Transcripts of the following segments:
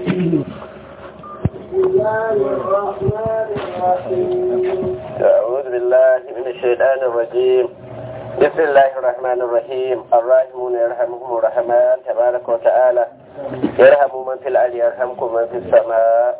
بسم الله الرحمن الرحيم أعوذ بالله من الشيطان الرجيم بسم الله الرحمن الرحيم الراحمون يرحمهم الرحمن تبارك وتعالى يرحم من في الأرض يرحمكم من في السماء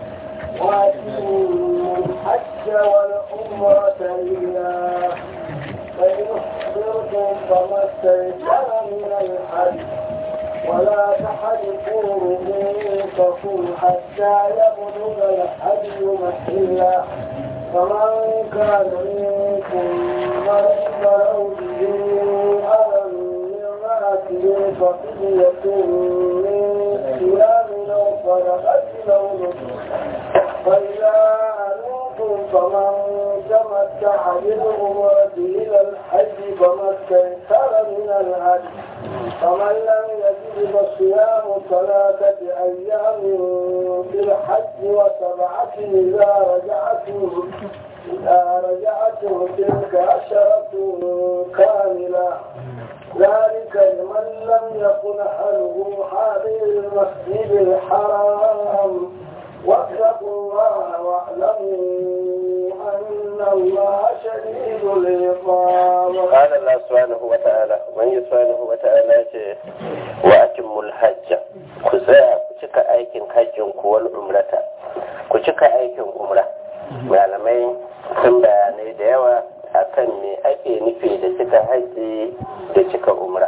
وأتموا الحج والعمرة لله فإن أحضرتم فما استيسر من الحج ولا تحلقوا رؤوسكم حتى يبلغ الحج محله فمن كان منكم مريضا أو به أذى من رأسه ففدية من صيام أو صدقة أو نسك فإذا أنتم فمن تمتع بالعمرة إلى الحج فما استيسر من الهدي فمن لم يجد فصيام ثلاثة أيام في الحج وسبعة إذا رجعتم إذا رجعتم تلك عشرة كاملة ذلك لمن لم يكن أهله حاضر المسجد الحرام واتقوا الله واعلموا أن الله شديد العقاب قال الله سبحانه وتعالى من سبحانه وتعالى وأتموا الحج كزاء كتك أيكن حج والعمرة كتك أيكن عمرة malamai sun bayanai da yawa akan me ake nufi da cika hajji da cika umra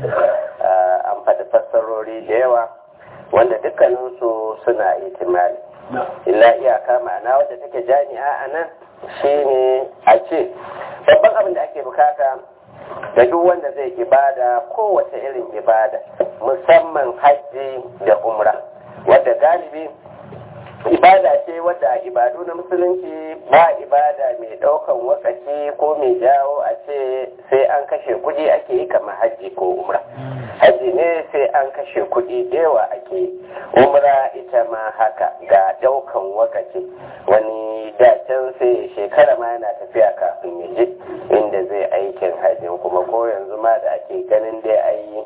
an faɗi fassarori da yawa wanda dukkaninsu suna itimali illa iyaka ma'ana wadda take jami'a a nan shine a ce babban abin da ake bukata da duk wanda zai ibada kowace irin ibada musamman hajji da umra wadda galibi ibada ce wadda ibadu na musulunci ba ibada mai daukan wakaci ko mai jawo a ce sai an kashe kudi ake yi kamar hajji ko umra hajji ne sai an kashe kudi yawa ake umra ita ma haka ga daukan wakaci wani dacen sai shekara ma yana tafiya kafin ya je inda zai aikin hajjin kuma ko yanzu ma da ake ganin dai ayi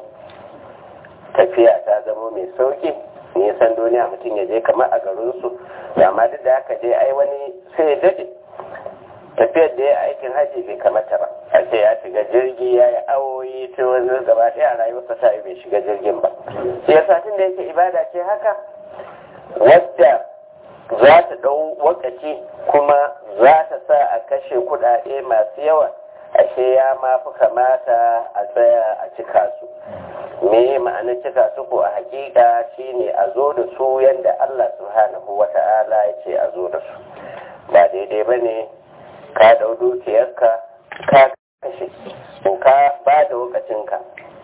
tafiya ta zama mai sauki nisan duniya mutum ya je kamar a garinsu da amma duk da haka dai ai wani sai ya daɗe tafiyar da ya aikin hajji bai kamata ba a ce ya shiga jirgi ya yi awoyi ta wani gaba ɗaya a rayuwarsa ta yi bai shiga jirgin ba shi yasa tun da yake ibada ce haka wadda za ta ɗau wakaci kuma za ta sa a kashe kuɗaɗe masu yawa ashe ya ma fi kamata a tsaya a cika su me ma'anar cika su ko a hakika shine a zo da su yadda Allah subhanahu wa ta'ala ya ce a zo da su ba daidai ba ne ka dau dukiyarka ka kashe ko ka ba da lokacinka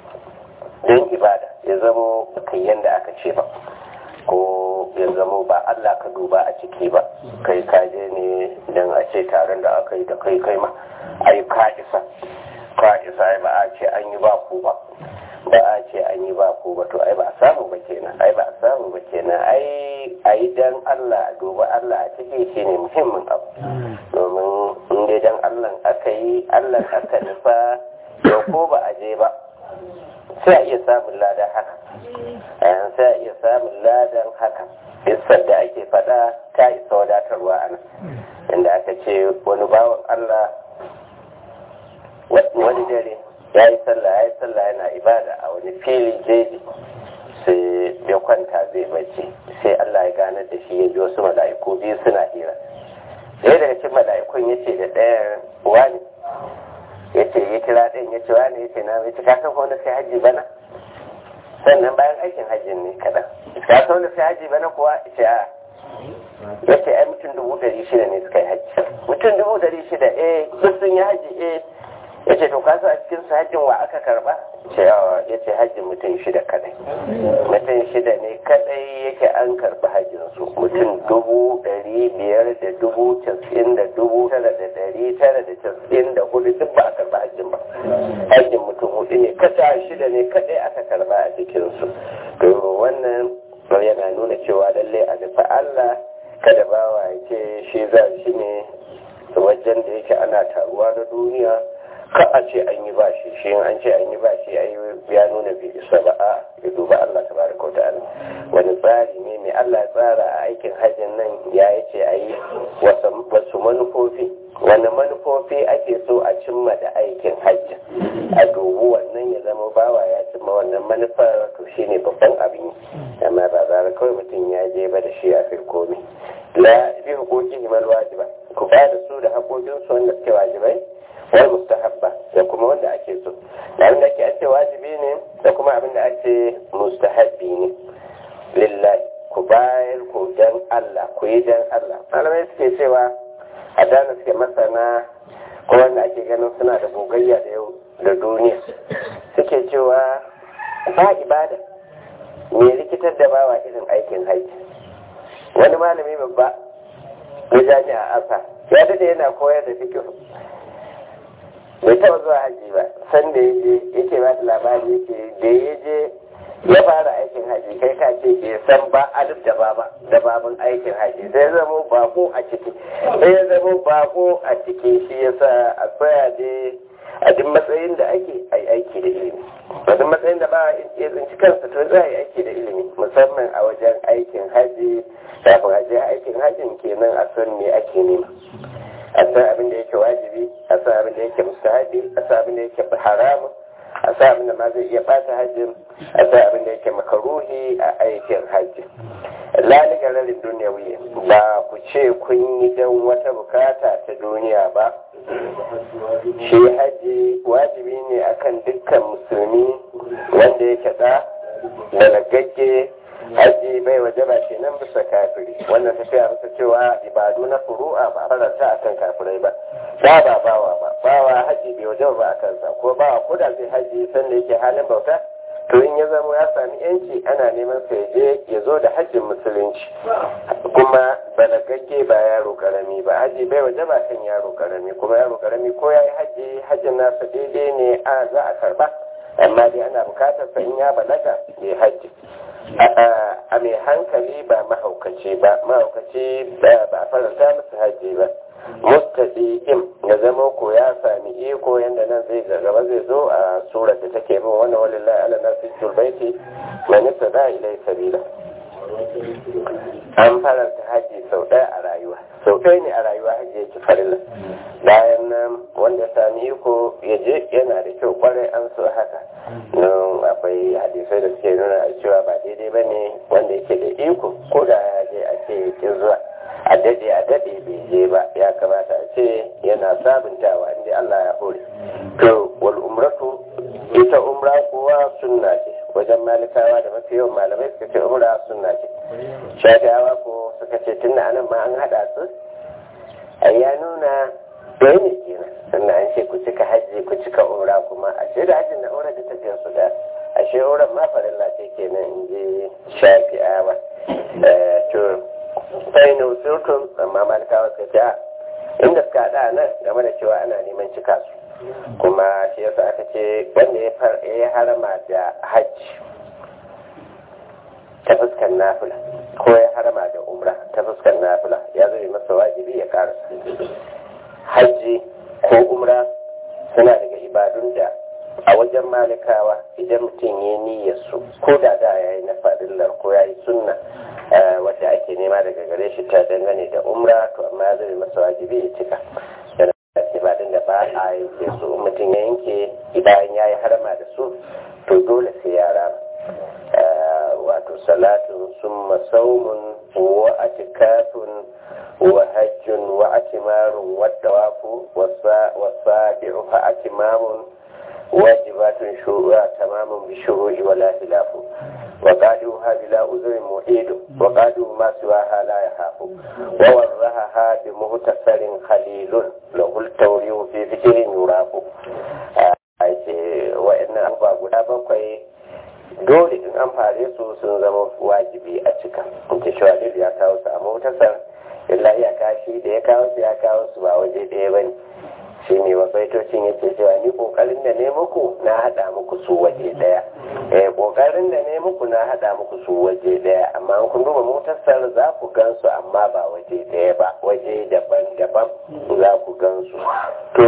don ibada ya zamo kai yadda aka ce ba ko ya zamo ba Allah ka duba a ciki ba kai kaje ne don a ce taron da aka yi da kai kai ma ai ka isa ka isa ba a ce an yi ba ku ba ba a ce an yi ba ku ba to ai ba a samu ba kenan ai ba a samu ba kenan ai ai dan Allah duba Allah a ciki shine muhimmin abu domin in dai dan Allah aka yi Allah aka nufa to ko ba a je ba sai a iya samun ladan haka sai a iya samun ladan haka isar da ake faɗa ta isa wadatarwa a nan inda aka ce wani bawan Allah wani dare ya yi sallah ya yi sallah yana ibada a wani fili jeji sai ya kwanta zai bacci sai Allah ya ganar da shi ya ji wasu mala'iku biyu suna hira ɗaya daga cikin mala'ikun ya ce da ɗayan wani ya ce ya kira ɗayan ya ce wani ya ce na mai ka san wanda sai hajji bana sannan bayan aikin hajjin ne kaɗan ka san wanda sai hajji bana kuwa ya ce a ya ce ai mutum dubu ɗari shida ne suka yi hajji mutum dubu ɗari shida eh duk sun yi hajji eh ya ce to kasu a cikin su hajjin wa aka karba ya ce hajjin mutum shida kadai mutum shida ne kadai yake an karba hajjin su mutum dubu dari biyar da dubu casin da dubu tara da dari tara da casin da hudu duk ba a karba hajjin ba hajjin mutum hudu ne kasa shida ne kadai aka karba a cikin su to wannan yana nuna cewa lallai a nufi Allah kada bawa ya ce shi za shi ne wajen da yake ana taruwa na duniya ka a ce an yi bashi shi an ce an yi bashi ai ya nuna bai isa ba a ya duba Allah tabaraka wa ta'ala wani tsari ne mai Allah ya tsara a aikin hajjin nan ya yi ce a yi wasu manufofi wani manufofi ake so a cimma da aikin hajji a dubu wannan ya zama bawa ya cimma wannan manufar to shi ne babban abin yi amma ba zara kawai mutum ya je ba da shi a firkomi la bi hukuki himal wajiba ku ba da su da haƙoƙinsu wanda suke wajibai wal mustahabba da kuma wanda ake so da abin da ake ake wajibi ne da kuma abin da ake mustahabbi ne lillahi ku bayar ku dan Allah ku yi dan Allah malamai suke cewa a dana suke masana ko wanda ake ganin suna da gogayya da yau da duniya suke cewa ba ibada me rikitar da bawa irin aikin haji wani malami babba na jami'a asa ya dade yana koyar da fikihu bai taɓa zuwa haji ba san da ya je yake ba da labari yake da ya je ya fara aikin haji kai ka ce bai san ba alif da baba da babin aikin haji sai zama bako a ciki sai ya zama bako a ciki shi yasa a tsaya dai a duk matsayin da ake ai aiki da ilimi a duk matsayin da ba ya tsinci kansa to za a yi aiki da ilimi musamman a wajen aikin haji kafin a je aikin hajin kenan a san me ake nema a san abin da yake wajibi a san abin da yake mustahabi a san abin da yake haramun a san abin da ma zai iya bata hajjin a san abin da yake makaruhi a aikin hajji lalika rarin duniyawi ba ku ce kun yi don wata bukata ta duniya ba shi hajji wajibi ne akan dukkan musulmi wanda yake da da nagagge haji bai waje ba ke nan bisa kafiri wannan tafiya bisa cewa ibadu na furu'a ba faranta akan kafirai ba ba ba bawa ba bawa haji bai waje ba a kansa ko bawa ko da zai haji sanda yake halin bauta to in ya zama ya sami yanci ana neman sa je ya zo da hajjin musulunci kuma balagagge ba yaro karami ba haji bai waje ba kan yaro karami kuma yaro karami ko ya yi haji hajjin nasa daidai ne a za a karba amma dai ana bukatar sa in ya balaga ya haji a mai hankali ba mahaukaci ba mahaukaci ba a faranta masa haji ba mustadiqim ya zama ko ya sami iko yanda nan zai gaba zai zo a surar da take bin wannan walillahi ala nasi baiti man yasda ilai sabila an faranta haji sau ɗaya a rayuwa sau ɗaya ne a rayuwa haji ya ci farilla bayan nan wanda sami iko ya je yana da kyau kwarai an so haka nan akwai hadisai da suke nuna cewa ba daidai ba ne wanda yake da iko ko da ya je a ce ya zuwa a dade a dade bai je ba ya kamata a ce yana sabuntawa inda Allah ya hore to wal umratu ita umra kuwa sunna ce wajen malikawa da mafi yawan malamai suka ce umra sunna ce shafiyawa ko suka ce tun da anan ma an hada su ai ya nuna ɗaya ne kenan sannan an ce ku cika hajji ku cika umra kuma ashe da hajjin da umra da tafiyar su da ashe umran ma farilla ce kenan in je shafi'awa to sai ne usultun amma malikawa suka ce inda suka haɗa nan game da cewa ana neman cika su kuma shi yasa aka ce wanda ya harama da hajji ta fuskar nafila ko ya harama da umra ta fuskar nafila ya zai masa wajibi ya karasa hajji ko umra suna daga ibadun da a wajen malikawa idan mutum ya niyyar su ko da da ya yi na fadillar ko ya yi sunna wadda ake nema daga gare shi ta dangane da umra to amma ya zai masa wajibi ya cika ibadun da ba a yanke su mutum ya yanke idan ya yi harama da su to dole sai ya rama wato salatun summa saumun wa atikafun wa hajjun wa atimarun wa dawafu wa sabi'u fa atimamun واجبات شروع تمام بالشروع ولا خلاف وقالوها بلا أذر محيد وقالوا ما سواها لا يخاف وورهها بمغتسل خليل له التوريع في فكر يراف وإن أبا guda bakwai dole in an fare su sun zama wajibi a cika in ce shawalir ya kawo su a motasar illa ya kashi da ya kawo su ya kawo su ba waje ɗaya ba ne shi ne wa baitocin yake cewa ni kokarin da ne muku na hada muku su waje daya eh kokarin da ne muku na hada muku su waje daya amma an kun duba motasar za ku gansu amma ba waje daya ba waje daban-daban za ku gansu to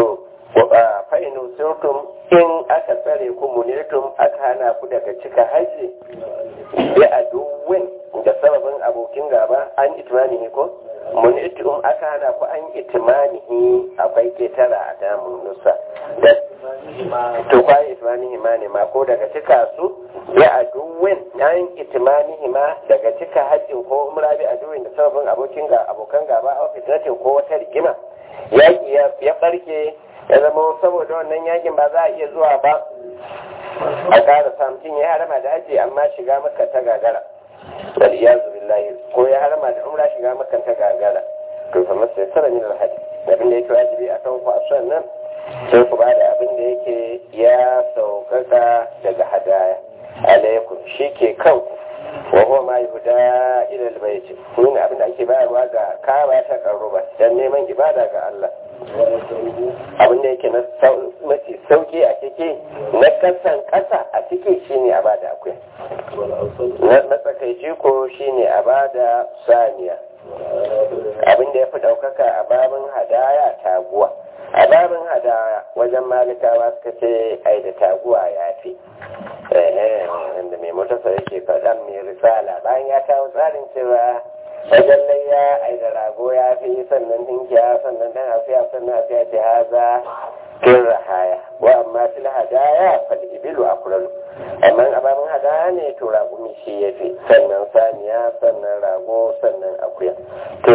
fa'inu sirtum in aka tsare ku munirtum aka hana ku daga cika haji bi aduwin da sababin abokin gaba an itmanihi ko munirtum aka hana ku an itmanihi akwai ketara a damun nusa da to kwaye itmanihi ma ne ma ko daga cika su bi aduwin an itmanihi ma daga cika hajjin ko umra bi aduwin da sababin abokin ga abokan gaba a fitnatin ko wata rigima yaki ya barke ya zama saboda wannan yakin ba za a iya zuwa ba a ƙara samtin ya harama da haji amma shiga maka ta gagara wal iyazu billahi ko ya harama da umra shiga maka ta gagara to fa masa sara min al haji abin da yake wajibi a kan ku a nan sai ku bada abin da yake ya saukaka daga hadaya alaikum shi ke kanku wa huwa ma yuhda ila al bayt ne abin da ake bayarwa ga kaba ta karuba dan neman ibada ga Allah abin da yake na mafi sauki a ciki na kasan kasa a ciki shine a bada akwai na matsakaici ko shine a bada saniya abin da ya fi ɗaukaka a babin hadaya taguwa a babin hadaya wajen malikawa suka ce ai da taguwa ya fi wanda mai motasa yake faɗan mai risala bayan ya kawo tsarin cewa wajen layya ai da rago ya fi sannan dinkiya sannan dan afiya sannan afiya ce haza kin rahaya wa amma fil hadaya fal ibilu akralu amma ababen hadaya ne to raƙumi shi ya fi sannan saniya sannan rago sannan akuya to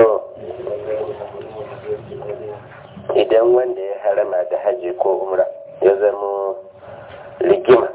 idan wanda ya harama da haji ko umra ya zama rigima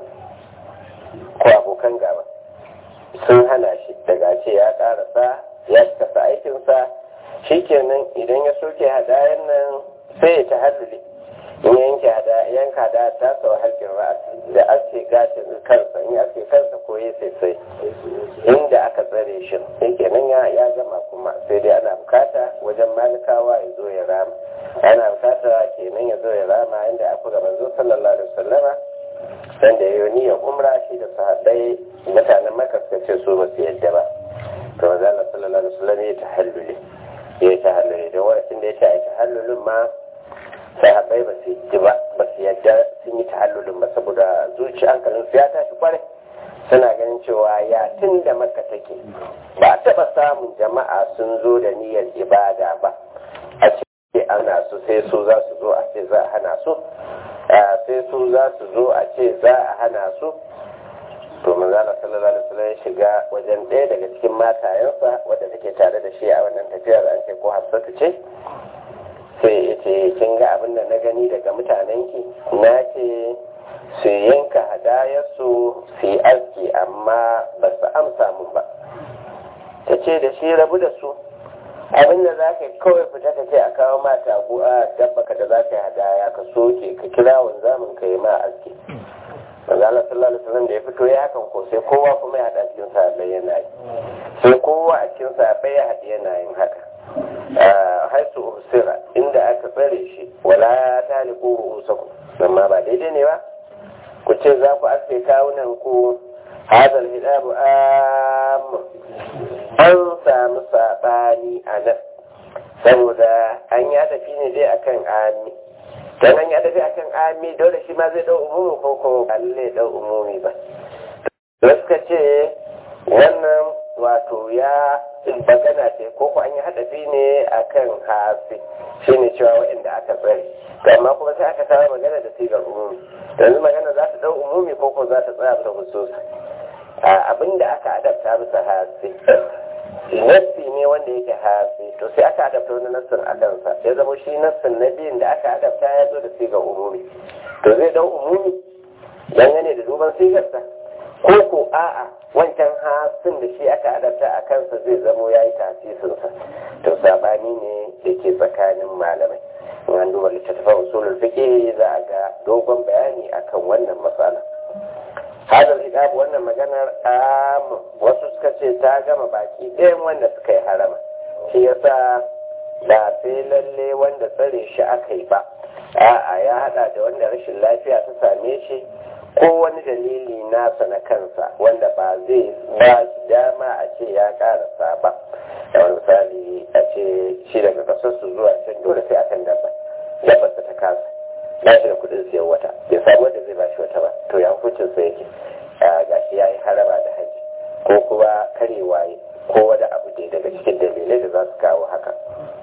ko abokan gaba sun hana shi daga ce ya karasa ya kasa aikinsa shi kenan idan ya soke hadayen nan sai ya ta halluli in yanke yanka da ta sau halkin ra'as da ake gashin kansa in ake kansa ko ya sai inda aka tsare shi sai kenan ya ya gama kuma sai dai ana bukata wajen malikawa ya zo ya rama ana bukata kenan ya zo ya rama inda aka ga manzo sallallahu alaihi wasallama dan da yayi niyyar umra shi da sahabbai mutanen makka suka ce su ba su yadda ba to manzo Allah sallallahu alaihi wasallam ya tahalluli ya tahalluli da wani da ya ta tahallulin ma sahabbai ba su yi ba ba su yadda sun yi tahallulin ba saboda zuci hankalin su ya tashi kwarai suna ganin cewa ya tun da maka take ba taɓa samun jama'a sun zo da niyyar ibada ba a ce ana su sai su za su zo a ce za a hana su sai su za su zo a ce za a hana su to manzala sallallahu alaihi wasallam ya shiga wajen ɗaya daga cikin matayensa wadda take tare da shi a wannan tafiyar an ce ko hafsatu ce sai ya ce kin ga abin da na gani daga mutanenki na ce su yanka hadayarsu su yi aski amma ba su amsa mun ba ta ce da shi rabu da su abin da za ka kawai fita ka ce a kawo mata ko a dabbaka da za ka yi hadaya ka soke ka kira wanzamin ka yi ma aski manzo Allah sallallahu alaihi wasallam da ya fito ya hakan ko sai kowa kuma ya hada cikin sahabbai yana yi sai kowa a cikin sahabbai ya hada yana yin haka haisu usira inda aka tsare shi wala taliqu ru'usakum amma ba daidai ne ba ku ce za ku aske kawunan ku hadal hidabu am an samu sabani a nan saboda an ya tafi ne dai akan ami dan an ya tafi akan ami dole shi ma zai dau umumi ko ko balle dau umumi ba da suka ce wannan wato ya magana ce ko ko an yi hadafi ne akan hasi shine cewa waɗanda aka tsare amma kuma sai aka kawo magana da sigar umumi yanzu magana za ta dau umumi ko ko za ta tsaya ta hususa abinda aka adabta bisa hasi nassi ne wanda yake hasi to sai aka adabta wani nassin a kansa ya zama shi nassin na biyun da aka adabta ya zo da sigar umumi to zai dau umumi dangane da duban sigarsa ko ko a'a wancan hasin da shi aka adabta a kansa zai zamo ya yi tasisinsa to sabani ne da ke tsakanin malamai in an duba littattafan usulul fiqh za a ga dogon bayani akan wannan matsala hadal hijab wannan maganar am wasu suka ce ta gama baki ɗayan wanda suka yi harama shi yasa ba sai lalle wanda tsare shi aka yi ba a'a ya hada da wanda rashin lafiya ta same shi ko wani dalili nasa na kansa wanda ba zai ba dama a ce ya karasa ba da wani misali a ce shi daga kasar su zuwa can dole sai akan dabba dabba ta kasa ba shi da kuɗin siyan wata bai samu wanda zai ba shi wata ba to ya hukuncin sa yake gashi ya yi haraba da haji ko kuma karewa ko wani abu dai daga cikin dalilai da za su kawo haka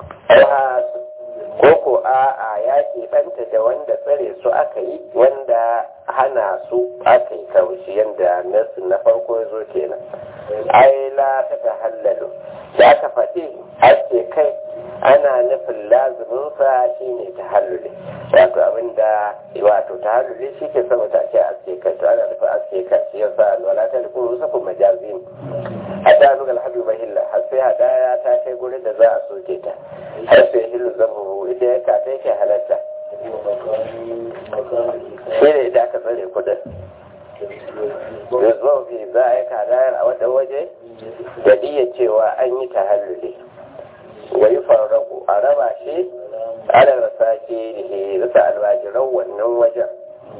ko ko a'a ya keɓanta da wanda tsare su aka yi wanda hana su aka yi kaushi yadda nasu na farko ya zo kenan ai la ta ta hallalu da aka faɗi ake kai ana nufin lazuminsa shi ne ta hallule wato abinda wato ta hallule shi ke sama ta ce aske kai to ana nufin aske kai shi yasa alwala ta nufin rusa kuma majazin a da nuna alhadu bahilla har sai hadaya ta kai gurin da za a soke ta har sai hillu zamu ita ya kata yake halatta shi ne idan aka tsare kudin yanzu fi za a yi kadayar a wata waje da diya cewa an yi ta hallule wa yi farraku a raba shi ana rasa ke da ke rasa alwajiran wannan wajen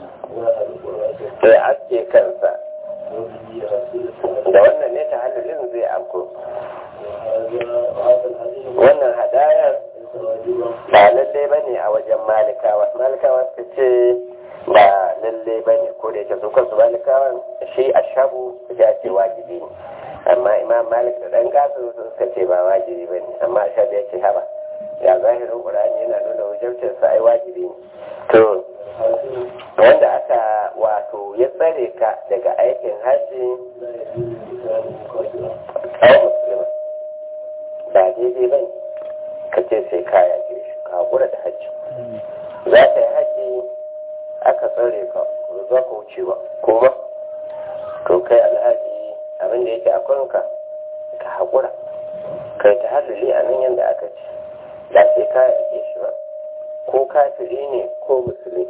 da aske kansa da wannan ne ta hallulin zai afko wannan hadayar ba lallai ba ne a wajen malikawa malikawa suka ce ba lallai ba ne ko da yake su kansu malikawan shi a shabu ya ce wajibi ne amma imam malik da dan gasu suka ce ba wajibi ba ne amma a shabu ya ce haba ya zahirin ƙurani yana nuna wajabcin sa ai wajibi ne to wanda aka wato ya tsare ka daga aikin hajji ai musulma ba daidai ba ne ka ce sai kaya ke shi ka haƙura da hajji za ka yi hajji aka tsare ka ba za ka wuce ba kuma to kai alhaji abin da yake a kanka ka haƙura kai ta halali a nan yadda aka ce da sai kaya ke shi ba ko kafiri ne ko musulmi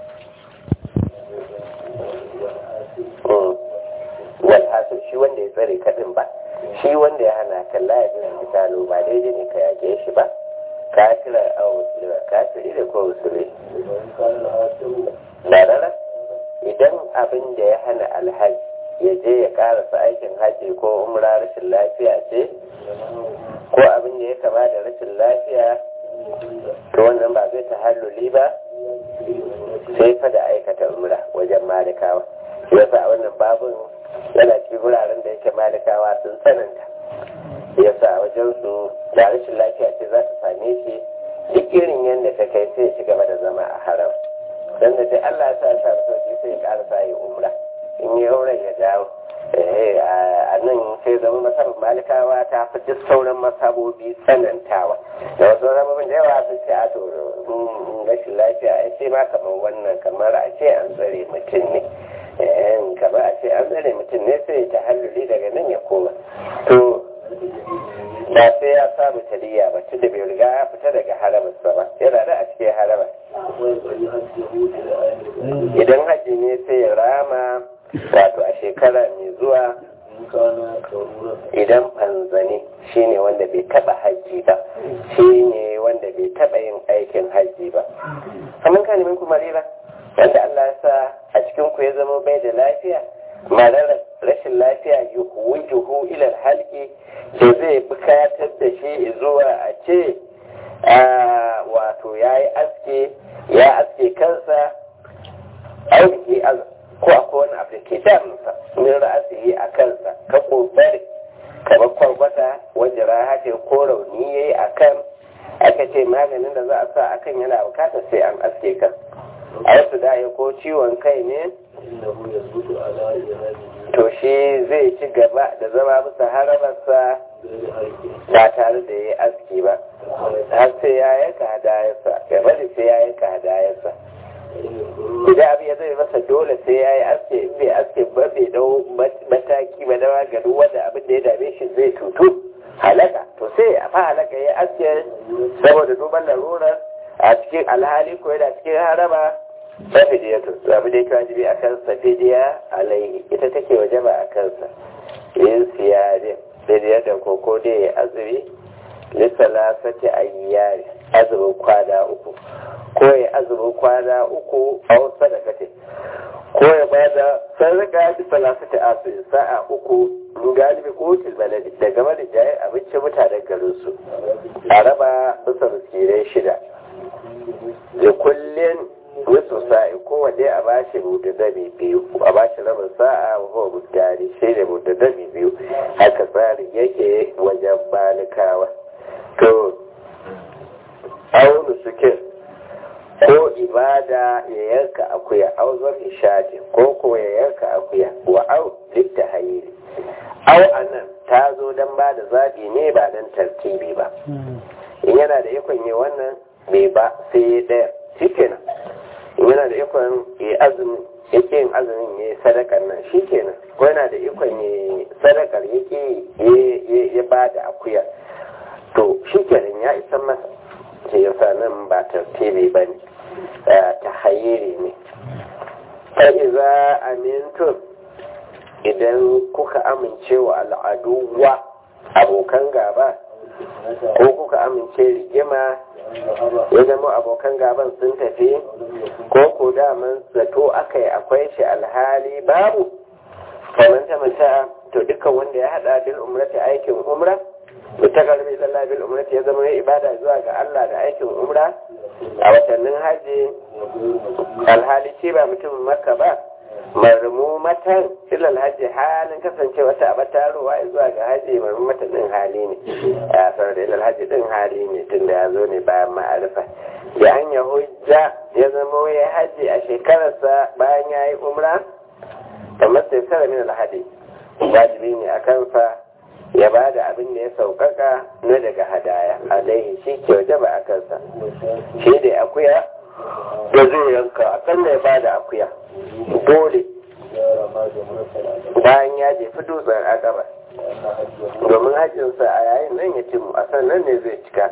walhasil shi wanda ya tsare kaɗin ba shi wanda ya hana kan layabin misalo ba daidai ne ka yake shi ba kafira a musulma kafiri da ko musulmi larara idan abin da ya hana alhaji ya je ya karasa aikin haji ko umra rashin lafiya ce ko abin da ya kama da rashin lafiya to wannan ba zai tahalluli ba sai fa da aikata umra wajen malikawa yasa a wannan babin yana cikin wuraren da yake malikawa sun tsananta yasa wajen su da rashin lafiya ce za ta same shi duk irin yadda ta kai sai ya ci gaba da zama a haram dan da dai Allah ya sa sa sauki sai ya ƙara sa yi umra in yi auren ya dawo a nan sai zama masabar malikawa ta fi duk sauran masabobi tsanantawa da wasu rababin da yawa sun ce a to rashin lafiya a ce ma kamar wannan kamar a ce an tsare mutum ne kamar a ce an tsare mutum ne sai ta halluli daga nan ya koma to ba sai ya samu taliya ba tun da bai riga ya fita daga haramarsa ba yana da a cikin haramar idan hajji ne sai ya rama wato a shekara mai zuwa idan fanzane shine wanda bai taba hajji ba shine wanda bai taba yin aikin hajji ba kamar ka neman kuma rira wanda Allah ya sa a cikin ku ya zama bai da lafiya marar rashin lafiya yuhu juhu ilal halki da zai bukatar da shi zuwa a ce wato ya yi aske ya aske kansa aiki ko akwai wani abu da ke damunsa min ra'asihi a kansa ka kokari kamar kwarkwata wajen rahate ko rauni ya yi a kan aka ce maganin da za a sa akan yana bukatar sai an aske kan a wasu da ko ciwon kai ne to shi zai ci gaba da zama bisa haramarsa ba tare da ya yi aski ba har sai ya yanka hadayarsa gaba da sai ya yanka hadayarsa idan abin ya zai masa dole sai ya yi aske in bai aske ba bai dau mataki ba na maganin wanda abin da ya dame shi zai tutu halaka to sai a fa halaka ya aske saboda duban larurar a cikin alhali ko yana cikin haraba ta fidiya to abin da yake wajibi a kansa fidiya alaihi ita take wajaba a kansa yin siyarin fidiya da koko da ya azumi lissalasati ayyari azumin kwana uku ko ya azumin kwana uku a wasu sadakati ko ya ba da sadaka da salasati asiri sa'a uku galibi ko tilbaladi da game da jayen abincin mutanen garin su a raba bisa miskirai shida da kullum da ya yanka akuya au zafi shati ko ko ya yanka akuya wa au litta hayiri au anan ta zo don ba da zaɓi ne ba don tartibi ba in yana da ikon yi wannan bai ba sai ya ɗaya shi kenan in yana da ikon yi azumi ya ke yin azumin ya yi sadakar nan shi kenan ko yana da ikon yi sadakar ya ke ya ba da akuya to shi kenan ya isan masa ce yasa nan ba tartibi ba ne ta hayiri ne ta iza amintun idan kuka amince wa al'aduwa abokan gaba ko kuka amince rigima ya zama abokan gaban sun tafi ko ko daman zato aka yi akwai shi alhali babu kamar ta mata to dukkan wanda ya hada bil umrati aikin umra ta karbi lallah bil umrati ya zama ibada zuwa ga Allah da aikin umra a watannin haji alhali ce ba mutumin makka ba marmumatan ilal hajji halin kasance wata abatarowa zuwa ga hajji marmumatan din hali ne a sanar da ilal hajji din hali ne tun da ya zo ne bayan ma'arifa ya hanya hujja ya zama ya hajji a shekararsa bayan ya yi umra kamar sai sara min alhadi wajibi ne a kansa ya ba da abin da ya sauƙaƙa na daga hadaya alaihi shi ke waje ba a kansa shi da akuya da zai yanka akalla ya ba da akuya dole bayan ya jefi dutsen agaba domin hajjinsa a yayin nan ya cimu a sannan ne zai cika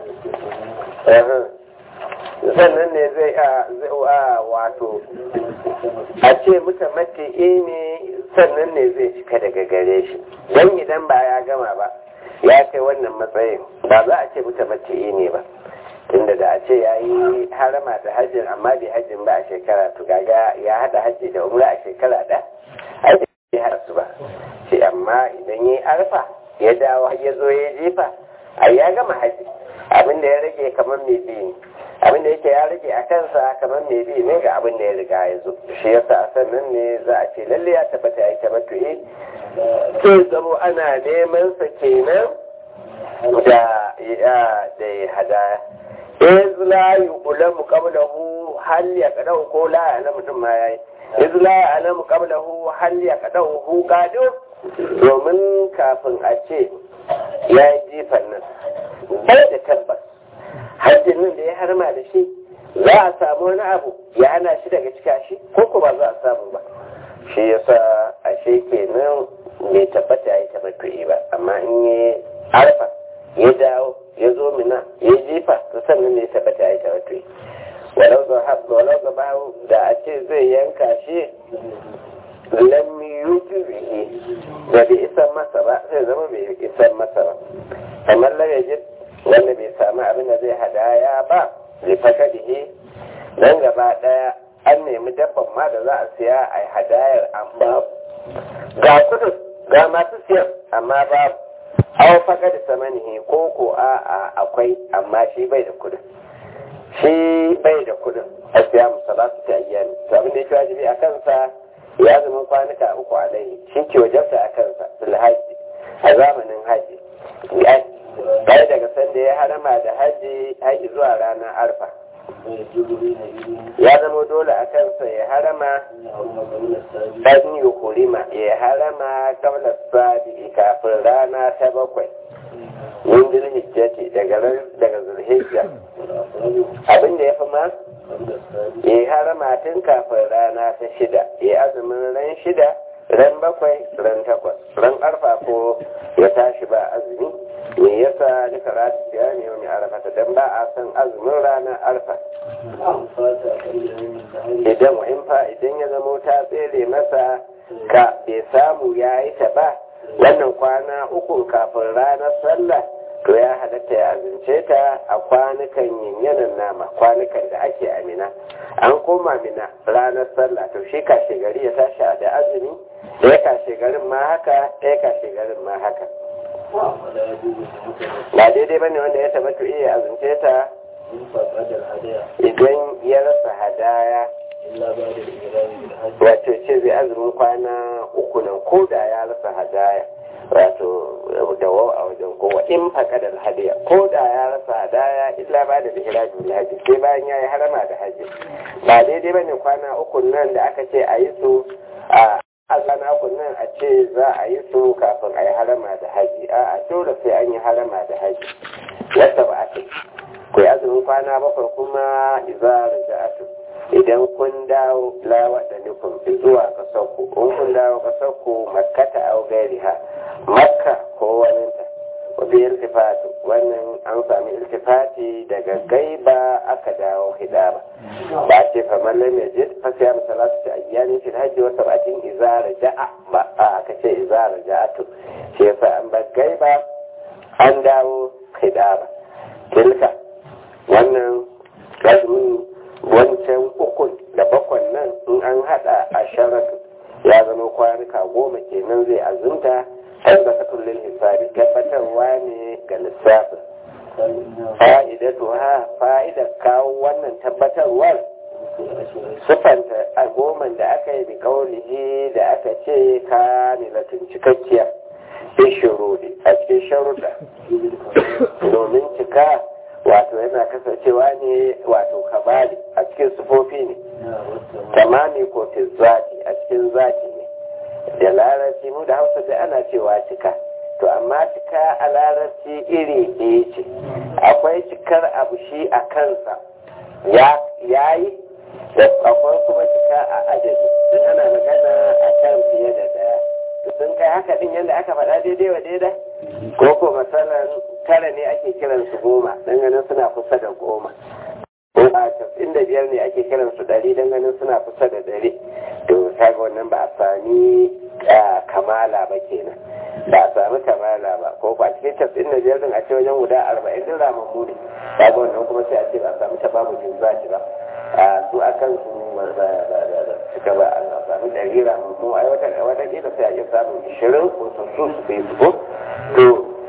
sannan ne zai a wato a ce muka mace ne sannan ne zai cika daga gare shi don idan ba ya gama ba ya kai wannan matsayin ba za a ce muka mace ne ba tunda da a ce ya yi harama da hajjin amma bai hajjin ba a shekara to gaga ya hada hajji da umra a shekara da hajji bai hada su ba shi amma idan ya yi arfa ya dawo ya zo ya jefa a ya gama hajji abin da ya rage kamar mai biyu abin da yake ya rage a kansa kamar mai biyu ne ga abin da ya riga ya zo shi yasa a sannan ne za a ce lalle ya tabbata ya yi tabbatu'i sai zamo ana neman sa kenan da ya hadaya iz la yuqlamu qablahu hal yaqdahu ko la ya'lamu mutum ma yayi iz la ya'lamu qablahu hal yaqdahu qadir domin kafin a ce ya yi jifan nan bai da tabbas hajjin nan da ya harma da shi za a samu wani abu ya hana shi daga cika shi ko ko ba za a samu ba shi yasa ashe kenan bai tabbata ya yi tabbatu'i ba amma in yi arfa ya dawo ya zo mina ya jefa to sannan ne tabbata ya yi tabbatu'i walau ga bawo da a ce zai yanka shi lam yujrihi da bai isan masa ba sai zama bai isan masa ba kamar lam yajid wanda bai samu abin da zai hadaya ba zai faka dihi dan gaba daya an nemi dabban ma da za a siya a hadayar amma ga kudin ga masu siyan amma babu aw faka da samanihi ko ko a akwai amma shi bai da kudin shi bai da kudin a siya musalatu ta ayyami to abin da yake wajibi a kansa ya zama kwanuka uku alaihi shi ke wajarta a kansa filhaji a zamanin haji bai daga sanda ya harama da haji haji zuwa ranar arfa ya zama dole a kansa ya harama ɗan yi hurima ya harama kabla sabi kafin rana ta bakwai min zulhijjati daga daga zulhijja abin da ya fi ma ya harama tun kafin rana ta shida ya azumin ran shida ran bakwai ran takwas ran arfa ko ya tashi ba azumi me yasa duka rata siya ne wani arfa dan ba a san azumin ranar arfa idan in fa idan ya zama ta tsere masa ka bai samu ya yi ta ba wannan kwana uku kafin ranar sallah to ya halatta ya azince ta a kwanukan yinyanan nama kwanukan da ake amina an koma mina ranar sallah to shi kashe gari ya tashi da azumi ɗaya kashe garin ma haka ɗaya kashe garin ma haka ba daidai bane wanda ya tabbata iya azince ta idan ya rasa hadaya wato ce zai azumin kwana uku nan ko da ya rasa hadaya wato dawo a wajen kowa in faƙadar hadiya ko da ya rasa hadaya illa ba da ihrajin haji sai bayan ya yi harama da haji ba daidai ba ne kwana uku nan da aka ce a yi su a kwana uku nan a ce za a yi su kafin a yi harama da haji a a dole sai an yi harama da haji yadda ba a ce ku yi azumin kwana bakwai kuma izar da idan kun dawo lawa da nufin zuwa ƙasarku in kun dawo ƙasarku makkata au gairiha makka ko waninta wabi iltifatu wannan an sami iltifati daga gaiba aka dawo hidaba ba ce fa mallam ya je fa sai misalatu ta ayyanin fil hajji wa sabatin izara ja'a ba a aka ce izara ja'atu shi yasa an bar gaiba an dawo hidaba tilka wannan azumin wancan ukun da bakwan nan in an hada a sharatu ya zama kwanuka goma kenan zai azumta tabbatatun lil hisabi tabbatarwa ne ga lissafin fa'idatu ha fa'idar kawo wannan tabbatarwar sufanta a goman da aka yi bi kaulihi da aka ce kamilatin cikakkiya bi shurudi a cikin sharuɗa domin cika wato yana kasancewa ne wato kabali a cikin sufofi ne tamami ko fi zati a cikin zati ne da larabci mu da hausa da ana cewa cika to amma cika a larabci iri ɗaya ce akwai cikar abu shi a kansa ya yi da akwai kuma cika a adadi sun ana magana a kan fiye da daya sun kai haka din yadda aka faɗa daidai wa daidai ko ko masalan tara ne ake kiran su goma dan ganin suna kusa da goma ko a tafin da biyar ne ake kiran su ɗari dan ganin suna kusa da ɗari to kaga wannan ba a sami kamala ba kenan ba a sami kamala ba ko ba cikin tafin da biyar din a ce wajen guda arba'in din ramammu ne kaga wannan kuma sai a ce ba a sami tabamukin zaki ba a su a kan su suka ba a sami ɗari ramammu ai wata wata kila sai a iya samun ishirin ko su su su fi su to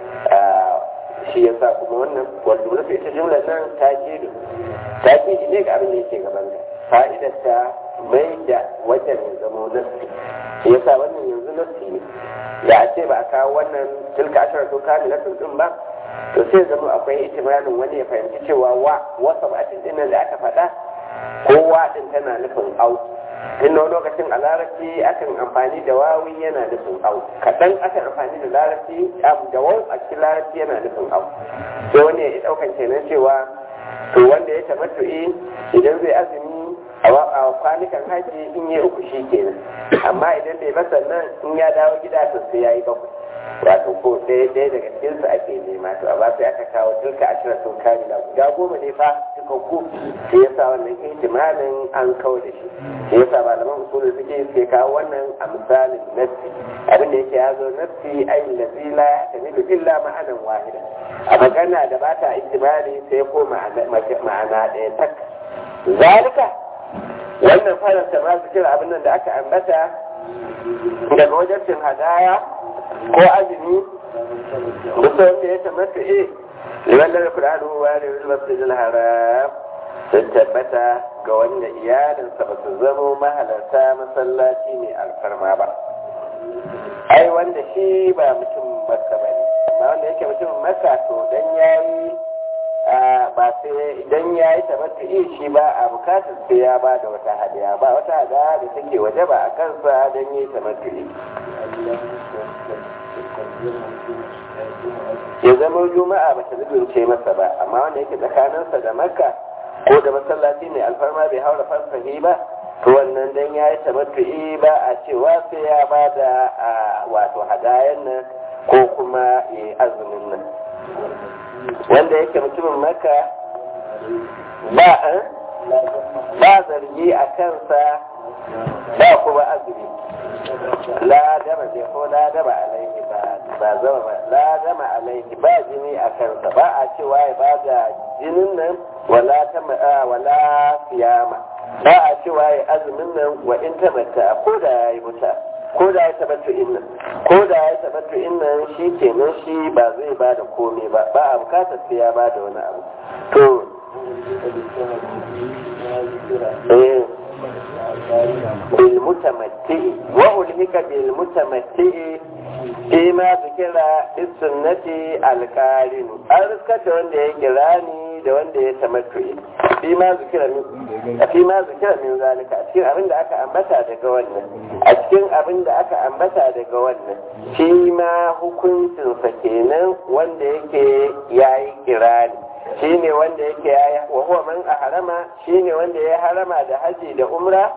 shi ya sa kuma wannan wanda rufe ita jumlar nan ta kidu ta kidu ne ga abin da yake gaban ka fa'idar ta mai da wajen ya zama nassi shi ya sa wannan yanzu nassi ne da a ce ba a kawo wannan tilka ashirar to kami na din ba to sai zama akwai itimanin wani ya fahimci cewa wa wasa ba din nan da aka faɗa kowa din tana nufin au tun wani lokacin a larabci akan amfani da wawi yana nufin au kaɗan akan amfani da larabci da wawu a cikin larabci yana nufin au sai wani ya ɗaukan kenan cewa to wanda ya tamattu'i idan zai azumi a kwanukan haji in yi uku shi kenan amma idan bai masa nan in ya dawo gida to sai ya yi bakwai wato ko ɗaya ɗaya daga cikinsu ake nema to amma sai aka kawo duka ashirin sun kamila guda goma ne fa cikakku sai yasa wannan ihtimalin an kawo da shi sai yasa malaman usulul fiqh suke kawo wannan a misalin nassi abin da yake yazo nassi ayin ladzi la tamilu illa ma'anan wahida a magana da ba ta ihtimali sai ko ma'ana ɗaya tak zalika wannan faranta ma su kira abin nan da aka ambata daga wajen cin hadaya ko azumi duk wanda ya tabbata eh liman da Qur'anu wa da masjidil haram sun tabbata ga wanda iyalinsa ba su zama mahalarta masallaci mai alfarma ba ai wanda shi ba mutum maka bane amma wanda yake mutum maka to dan yayi ba sai idan ya yi tabbata shi ba a bukatar sai ya ba da wata hadiya ba wata hadiya da take waje ba a kansa don yi tabbata ya zama juma'a ba ta zubince masa ba amma wanda yake tsakaninsa da makka ko da masallaci mai alfarma bai haura farfahi ba to wannan dan ya yi tabbatu'i ba a cewa sai ya ba da wato hadayen nan ko kuma ya yi azumin nan wanda yake mutumin maka ba ba zargi a kansa ba kuma azumi la dama je ko la dama alaihi ba ba zama ba la dama alaihi ba jini a kansa ba a cewa ya ba da jinin nan wala ta wala siyama ba a cewa ya azumin nan wa in tabbata ko da ya yi muta ko da ya tabbata innan ko da ya tabbata innan shi kenan shi ba zai ba da komai ba ba a bukatar sai ya ba da wani abu to eh bil mutamatti wa ulhika bil mutamatti fi ma zikira sunnati alqarin an riskar da wanda ya kirani da wanda ya tamattu'i fi ma zikira min fi ma zikira min zalika a cikin abin da aka ambata daga wannan a cikin abin da aka ambata daga wannan shi ma hukuncinsa kenan wanda yake yayi kirani shi ne wanda yake yayi wa huwa man harama shi ne wanda ya harama da haji da umra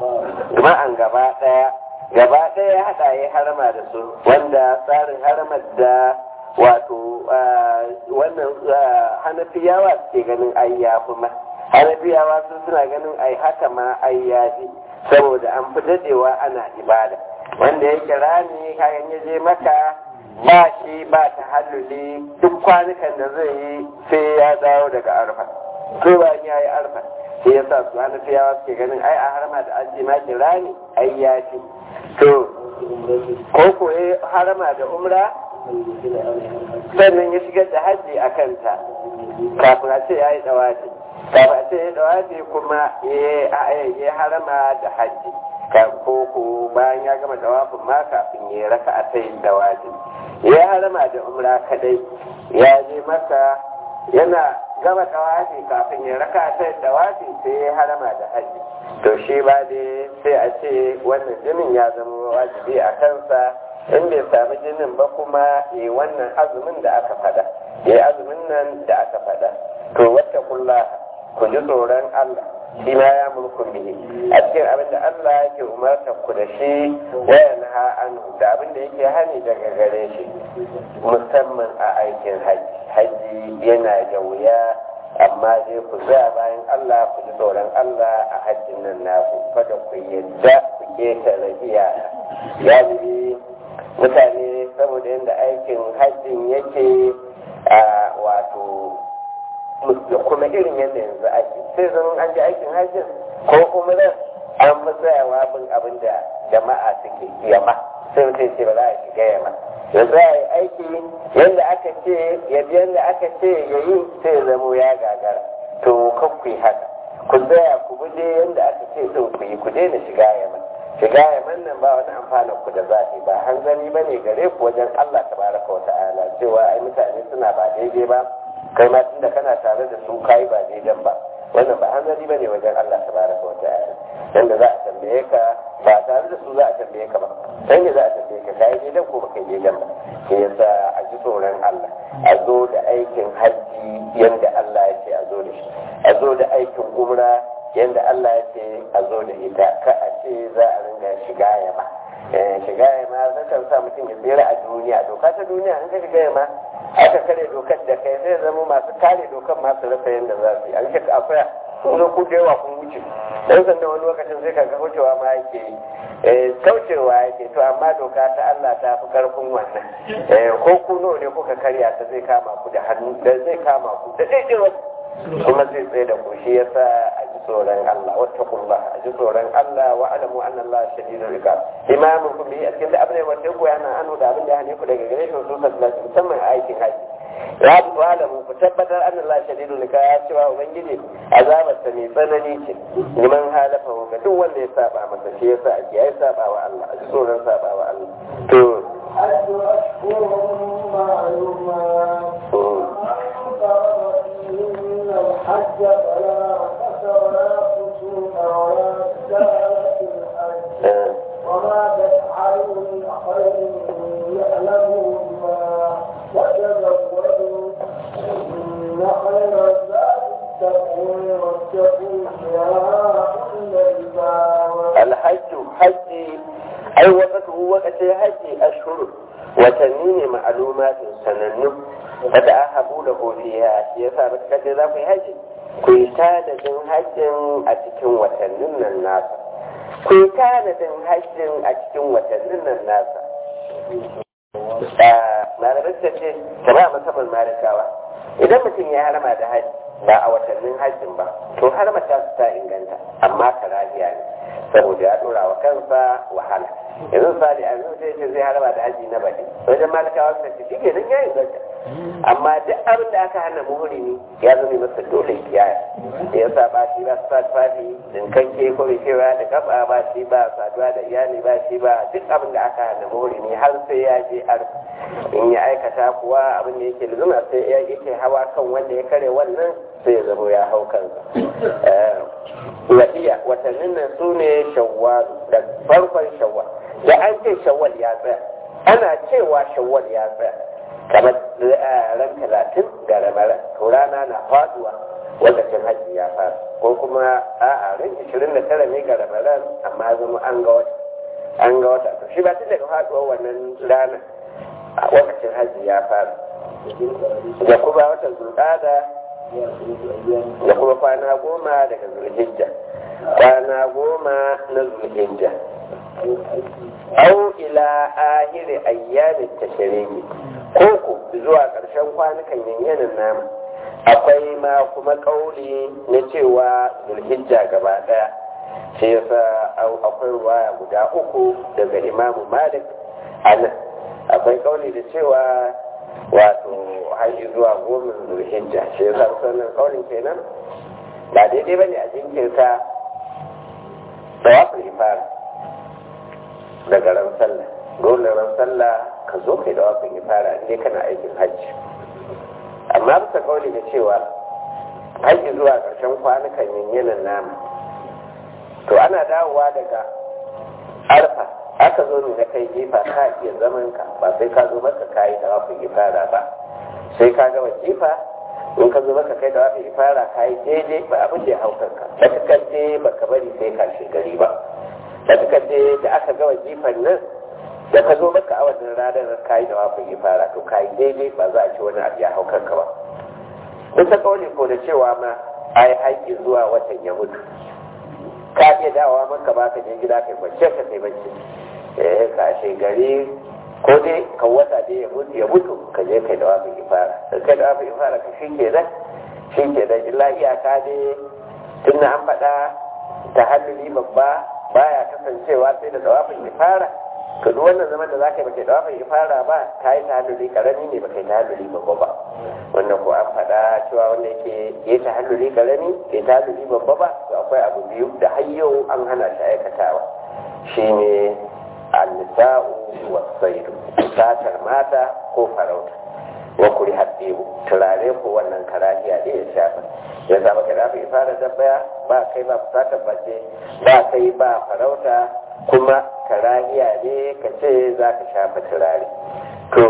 ma'an gaba daya gaba ɗaya ya haɗa ya harama da su wanda tsarin haramar da wato wannan hanafiyawa suke ganin ai ya fi ma hanafiyawa su suna ganin ai haka ma ai ya fi saboda an fi dadewa ana ibada wanda ya kira ni kayan ya je maka ba shi ba ta halluli duk kwanukan da zai yi sai ya dawo daga arfa ko ba ya yi arfa sai ya sa su hanafiyawa suke ganin ai a harama da aji ma kira ni ai ya fi to ko ko ya harama da umra sannan ya shigar da hajji a kanta kafin a ce ya yi dawaji kafin a ce ya dawaji kuma ya harama da hajji ko ko bayan ya gama dawafin ma kafin ya raka a sai dawaji ya harama da umra kadai ya je masa yana gama dawafi kafin ya raka a sai dawafi sai ya harama da hajji to shi ba dai sai a ce wannan jinin ya zama wajibi a kansa in bai sami jinin ba kuma ya wannan azumin da aka fada ya azumin nan da aka fada to wata kulla ku ji tsoron Allah shi ma ya mulku bihi a cikin abin da Allah yake umarta ku da shi wayan ha an da abin da yake hani daga gare shi musamman a aikin haji haji yana da wuya amma dai ku za bayan Allah ku ji tsoron Allah a hajjin nan naku kada ku yadda ku ketare iyaka ya mutane saboda yadda aikin hajjin yake a wato da kuma irin yadda yanzu ake sai zama an ji aikin hajjin ko kuma nan an fi tsayawa bin abin da jama'a suke yamma sai mutum ce ba za a shiga yamma yanzu a yi aiki yadda aka ce yadda yadda aka ce ya yi sai ya zamo ya gagara to kan ku yi haka ku tsaya ku bi dai yadda aka ce din ku yi ku daina shiga yamma shiga yaman nan ba wani amfanin ku da zafi ba hanzari ba ne gare ku wajen Allah tabaraka wa ta'ala cewa ai mutane suna ba daidai ba kai ma tunda kana tare da su kai ba daidan ba wannan ba hanzari ba ne wajen Allah tabaraka wa ta'ala yanda za a tambaye ka ba tare da su za a tambaye ka ba dan ne za a tambaye ka kai daidan ko ba kai daidan ba ke yasa a ji tsoron Allah a zo da aikin hajji yanda Allah ya ce a zo da shi a zo da aikin umra yanda Allah ya ce a zo da ita ka a ce za a ringa shiga yama shiga yama zai kan sa mutum ya tsere a duniya doka ta duniya in ka shiga yama aka kare dokar da kai zai zama masu kare dokar masu rasa yadda za su yi an shi akwai kun zo ku da yawa kun wuce dan sanda wani lokacin sai kaga wucewa ma yake yi kaucewa yake to amma doka ta Allah ta fi karfin wannan ko ku nawa ne kuka karya ta zai kama ku da hannu da zai kama ku da daidai kuma zai tsaye da ku shi yasa a ji tsoron Allah wattaqullah a ji tsoron Allah wa alamu anna Allah shadidul iqab imamun ku bi a cikin da abin da wanda ku yana anu da abin da hane ku daga gare shi su sallallahu musamman a aikin haji ya bi alamu ku tabbatar anna Allah shadidul iqab ya cewa ubangiji azabar ta mai tsanani ce liman halafa ga duk wanda ya saba masa shi yasa ake ai saba wa Allah a ji tsoron saba wa Allah to حج أشهر معلومات فرض فيهن الحج فلا رفث ولا فسوق ولا جدال في الحج وما تفعلوا من خير يعلمه الله وتزودوا إن خير الزاد التقوى واتقوا يا أولي الألباب الحج حج ai wakatu wakati haji ashhur watanni ne ma'alumatin sanannu kada a habu da hofiya shi yasa ba kaje za ku yi haji ku yi tanadin hajjin a cikin watannin nan nasa ku yi tanadin hajjin a cikin watannin nan nasa malamai ta ce ta ba musamman malikawa idan mutum ya harama da haji ba a watannin hajjin ba to harama ta su ta inganta amma karahiya ne saboda ya dora wa kansa wahala yanzu sali a yanzu sai ce zai harba da haji na baki wajen malikawa suka ce shike nan ya inganta amma duk abin da aka hana muhrimi ya zama masa dole kiyaya da yasa ba shi ba sa tufafi dinkanke ko bai kewa da kafa ba shi ba saduwa da iyali ba shi ba duk abin da aka hana muhrimi har sai ya je ar in ya aikata kuwa abin da yake luzuma sai ya yake hawa kan wanda ya kare wannan sai ya zama ya hau kansa wadiya watannin nan su ne shawwal da farkon shawwal da an ce shawwal ya tsaya ana cewa shawwal ya tsaya kamar ran talatin ga ramara to rana na faduwa lokacin hajji ya fara ko kuma a'a ran ishirin da tara ne ga ramadan amma zama an ga wata an ga wata to shi ba tun daga faduwar wannan rana a lokacin hajji ya fara da kuma watan zulƙada da kuma kwana goma daga zulhijja kwana goma na zulhijja au ila ahiri ayyamin tashriki ko ku zuwa ƙarshen kwanukan yanyanin namu akwai ma kuma ƙauli na cewa zulhijja gaba ɗaya shi yasa akwai ruwaya guda uku daga imamu malik anan akwai ƙauli da cewa wato hanyar zuwa goma zulhijja shi yasa sannan ƙaulin kenan ba daidai bane a jinkirta tawafin ifara daga ran sallah dole ran sallah ka zo kai da wafin ifara ne kana aikin hajji amma bisa kauli da cewa hajji zuwa ƙarshen kwanukan yanyanan namu to ana dawowa daga arfa aka zo ne na kai jefa ka iya zaman ka ba sai ka zo maka kayi da wafin ifara ba sai ka gama jefa in ka zo maka kai da wafin ifara kayi daidai ba abin da ya hau kanka da ka kance baka bari sai ka shigari ba da suka je da aka gawa jifan nan da ka zo maka a wannan ranar kayi da wafin ifara to kayi daidai ba za a ci wani abu ya hau kanka ba kusa kauli ko da cewa ma ai haƙƙi zuwa watan ya mutu ka iya dawowa maka ba ka je gida kai bacci ka kai bacci eh ka gari ko dai ka wata dai ya mutu ya mutu ka je kai da wafin ifara da kai da wafin ifara ka shi ke nan shi ke nan illa iyaka dai tun an faɗa ta halluli babba baya kasancewa sai da dawafin ifara to duk wannan zaman da za ka yi baka dawafin ifara ba ka yi tahalluli karami ne baka yi tahalluli babba ba wannan ko an faɗa cewa wanda yake ya tahalluli karami ya tahalluli babba ba to akwai abu biyu da har yau an hana shi aikatawa shine annisa'u wasaidu satar mata ko farauta wa kuri haddibu turare ko wannan karahiya ne ya shafa ya zama ka dafa fara dabbaya ba kai ba fusatar bace ba kai ba farauta kuma karahiya ne ka ce za ka shafa turare to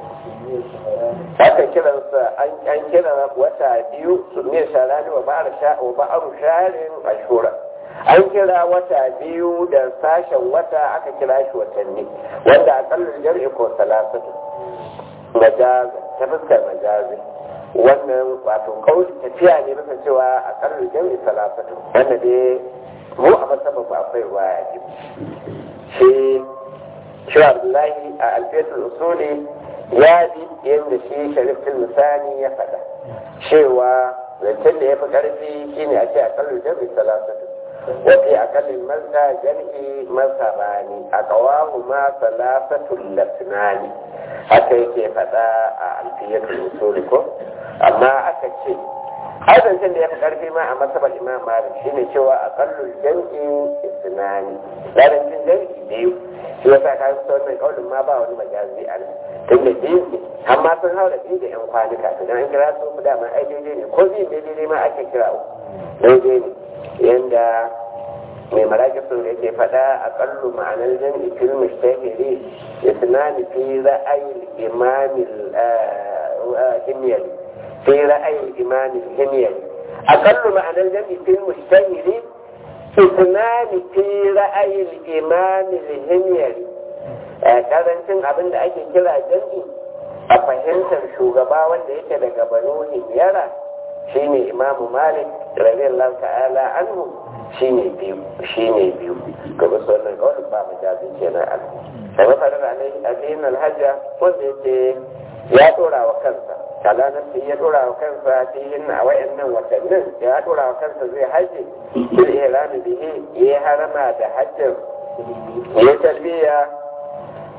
aka kiransa an kira wata biyu su ne sharani wa ba'aru sharin ashura an kira wata biyu da sashen wata aka kira shi watanni wanda akalla jar'i ko salasatu majazi ta fuskar majazi wannan wato kauli tafiya ne bisa cewa a ƙarar jami'i salasatu wanda dai mu a masaba ba akwai ruwaya ne shi shi abdullahi a alfetul usuli ya bi yadda shi sharifin misani ya faɗa cewa zancen da ya fi ƙarfi shine a ce a ƙarar jami'i salasatu wafi a kalin mazda jami'i masabani a ƙawahu ma salasatul lasnani haka yake faɗa a alfiyatul usuli ko amma aka ce azancin da ya fi ƙarfi ma a masabar imam malik shine cewa a kallon jam'i isnani larancin jam'i biyu shi ya sa kayan wannan kaulin ma ba wani majazi a nan tun da biyu ne amma sun haura biyu da yan kwanuka to an kira su ku dama ai daidai ne ko biyu daidai ma ake kira uku daidai ne yanda mai maraƙi sun yake faɗa a ƙallu ma'anar jam'i fil mushtahiri isnani fi ra'ayin imamil himyari في رأي الإمام الهميري أقل معنى الجمع في المشتهر اثنان في رأي الإمام الهميري karancin abin da ake kira jam'i a fahimtar shugaba wanda yake daga banu himyara shine imamu malik radiyallahu ta'ala anhu shine biyu shine biyu ga wasu wannan kawai ba mu jazi kenan an da mafarar alayhi alhajja wanda yake ya dora wa kansa kalanar sai ya dora wa kansa cikin a wayannan watannin ya dora wa kansa zai haji bil ihrami bihi ya harama da hajjin ya talbiya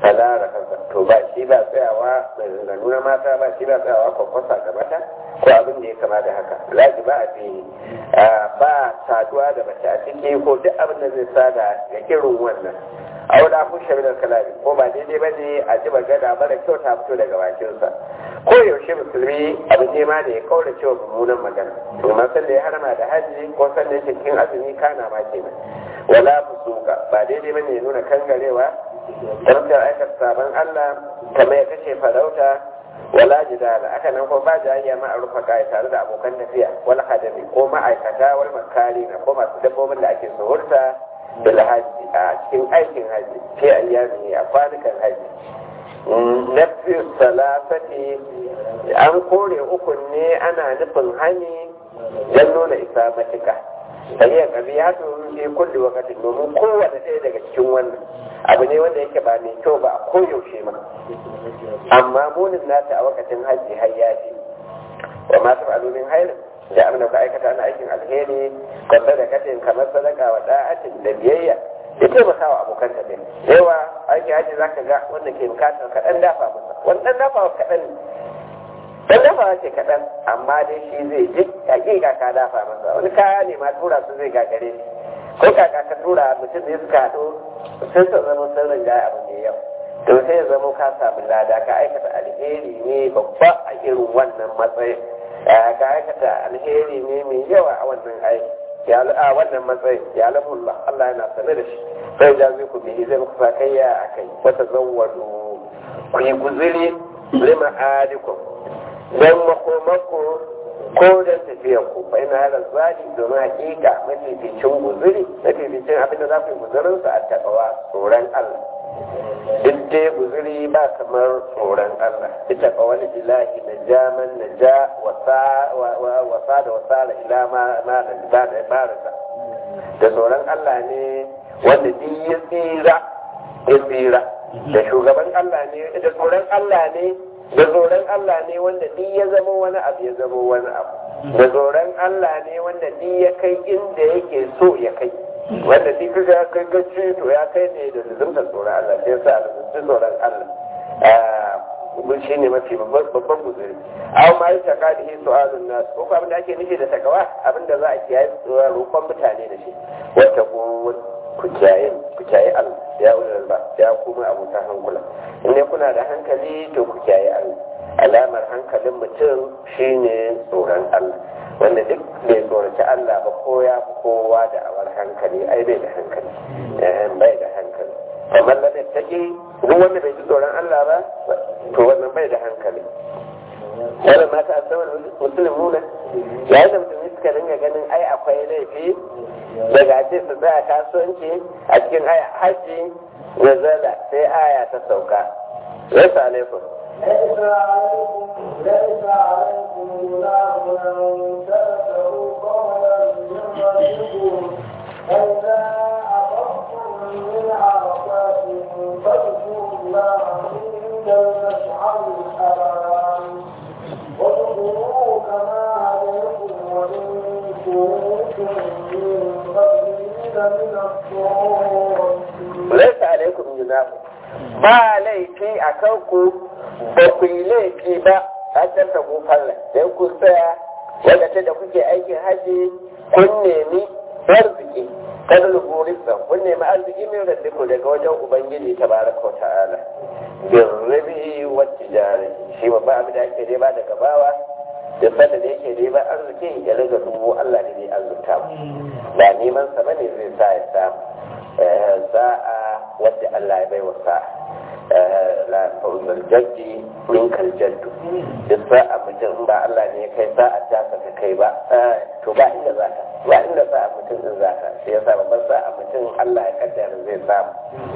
alara kansa to ba shi ba tsayawa mai zanganu na mata ba shi ba tsayawa kwakwasa ga mata ko abin da ya kama da haka laji ba a fi ba saduwa da mace a ciki ko duk abin da zai sada ga irin wannan aula ku shabilar kalami ko ba daidai ba ne a ji magana mara kyau ta fito daga bakinsa ko yaushe musulmi abin nema da ya kaura cewa mummunan magana domin san da ya harama da haji ko san da yake cikin azumi kana ma kenan wala fusuka ba daidai ba ne ya nuna kangarewa tarkar aikata sabon Allah kamar ya kashe farauta wala jidala aka nan ko ba jayayya ma a rufa kai tare da abokan tafiya wal hadami ko ma'aikata wal makari na ko masu dabbobin da ake suhurta bil haji a cikin aikin haji fi ayyami a kwanukan haji nafi salasati an kore ukun ne ana nufin hani don nuna isa matuka sai kabi ya turu fi kulli wakatin domin kowane ɗaya daga cikin wannan abu ne wanda yake ba mai kyau ba a koyaushe ma amma munin nata a wakatin hajji har ya fi wa masu alumin hairin da amina ka aikata na aikin alheri ka sadakatin kamar sadaka wa da'atin da biyayya ya taimaka wa abokan tafiya yawa aikin hajji za ka ga wanda ke bukatar kaɗan dafa masa wannan dafa kaɗan dan dafa ce kaɗan amma dai shi zai ji hakika ka dafa masa wani kaya ne ma tura su zai gagare shi ko kaka ka tura mutum ne suka haɗu sun sa zama sun rinja abu mai yau to sai ya zama ka samu lada ka aikata alheri ne babba a irin wannan matsayin ka aikata alheri ne mai yawa a wannan aiki ya a wannan matsayin ya lamullah Allah yana sanar da shi sai da zai ku bihi zai muku sakayya a kai wata zawwadu ku yi guzuri lima adikum don makomako ko don tafiyar ku bai na halar zali domin hakika mafificin guzuri mafificin abin da za ku yi guzurinsa a takawa tsoron Allah duk dai guzuri ba kamar tsoron Allah ita ka wani ilahi na jaman na ja wasa da wasa da ila ma da ba da barasa da tsoron Allah ne wanda duk ya tsira ya tsira da shugaban Allah ne da tsoron Allah ne da tsoron Allah ne wanda duk ya zama wani abu ya zama wani abu da tsoron Allah ne wanda duk ya kai inda yake so ya kai wanda duk kaga ya kai gaci to ya kai ne da zumtar tsoron Allah sai yasa a tsoron Allah mun shi ne mafi babban guzuri aw ma yata kadihi su'alun nas ko abin da ake nufi da takawa abin da za a kiyaye roƙon mutane da shi wata ku kiyaye ku kiyaye Allah ya ulul ba ya kuma abota hankula in dai kuna da hankali to ku kiyaye Allah alamar hankalin mutum shine tsoron Allah wanda duk bai tsoraci Allah ba ko ya fi kowa da awar hankali ai bai da hankali bai da hankali kamar da take duk wanda bai ji tsoron Allah ba to wannan bai da hankali wanda mata a saman musulmuna yayin da musulmi suka dinga ganin ai akwai laifi daga ce su tsaya kasuwanci a cikin haji na zala sai aya ta sauka yasa alaikum ليس عليكم ليس عليكم جناح أن تأتوا قولا من ربكم فإذا أخذتم من عرفات فاذكروا الله عند المشعر الحرام واذكروه كما هديكم وإن كنتم من قبله لمن الضالين laisa alaikum junahu ba laifi a kanku ba ku yi laifi ba a can ta falla dan kun tsaya wadda da kuke aikin haji kun nemi arziki kada luburisa kun nemi arziki min raddiku daga wajen ubangiji tabaraka wa ta'ala bin rabi wa tijari shi babban abin da ake nema daga bawa da sanda da yake neman arziki ya riga dubu Allah ne zai arzuta mu ba neman sa bane zai sa ya samu sa'a wadda Allah ya bai wa sa'a la fawzal jaddi min kal jaddu duk sa'a mutum ba Allah ne ya kai sa'a ta ka kai ba to ba inda za ka ba inda sa'a mutum din za ka sai yasa babban sa'a mutum Allah ya kaddara zai samu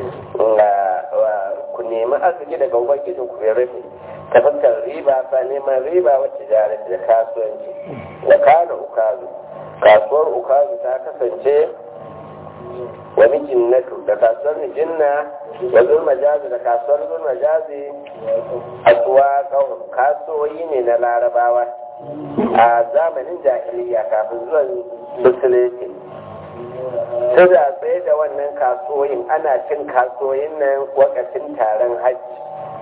ku nemi arziki daga ubangijin ku ya rufe ta fuskar riba sa neman riba wacce jari da kasuwanci da kana ukazu kasuwar ukazu ta kasance wani jinnatu da kasuwar jinna da zulmajazi da kasuwar zulmajazi asuwa kasuwoyi ne na larabawa a zamanin jahiliya kafin zuwan musulunci suna tsaye da wannan kasuwoyin ana cin kasuwoyin nan wakacin taron hajji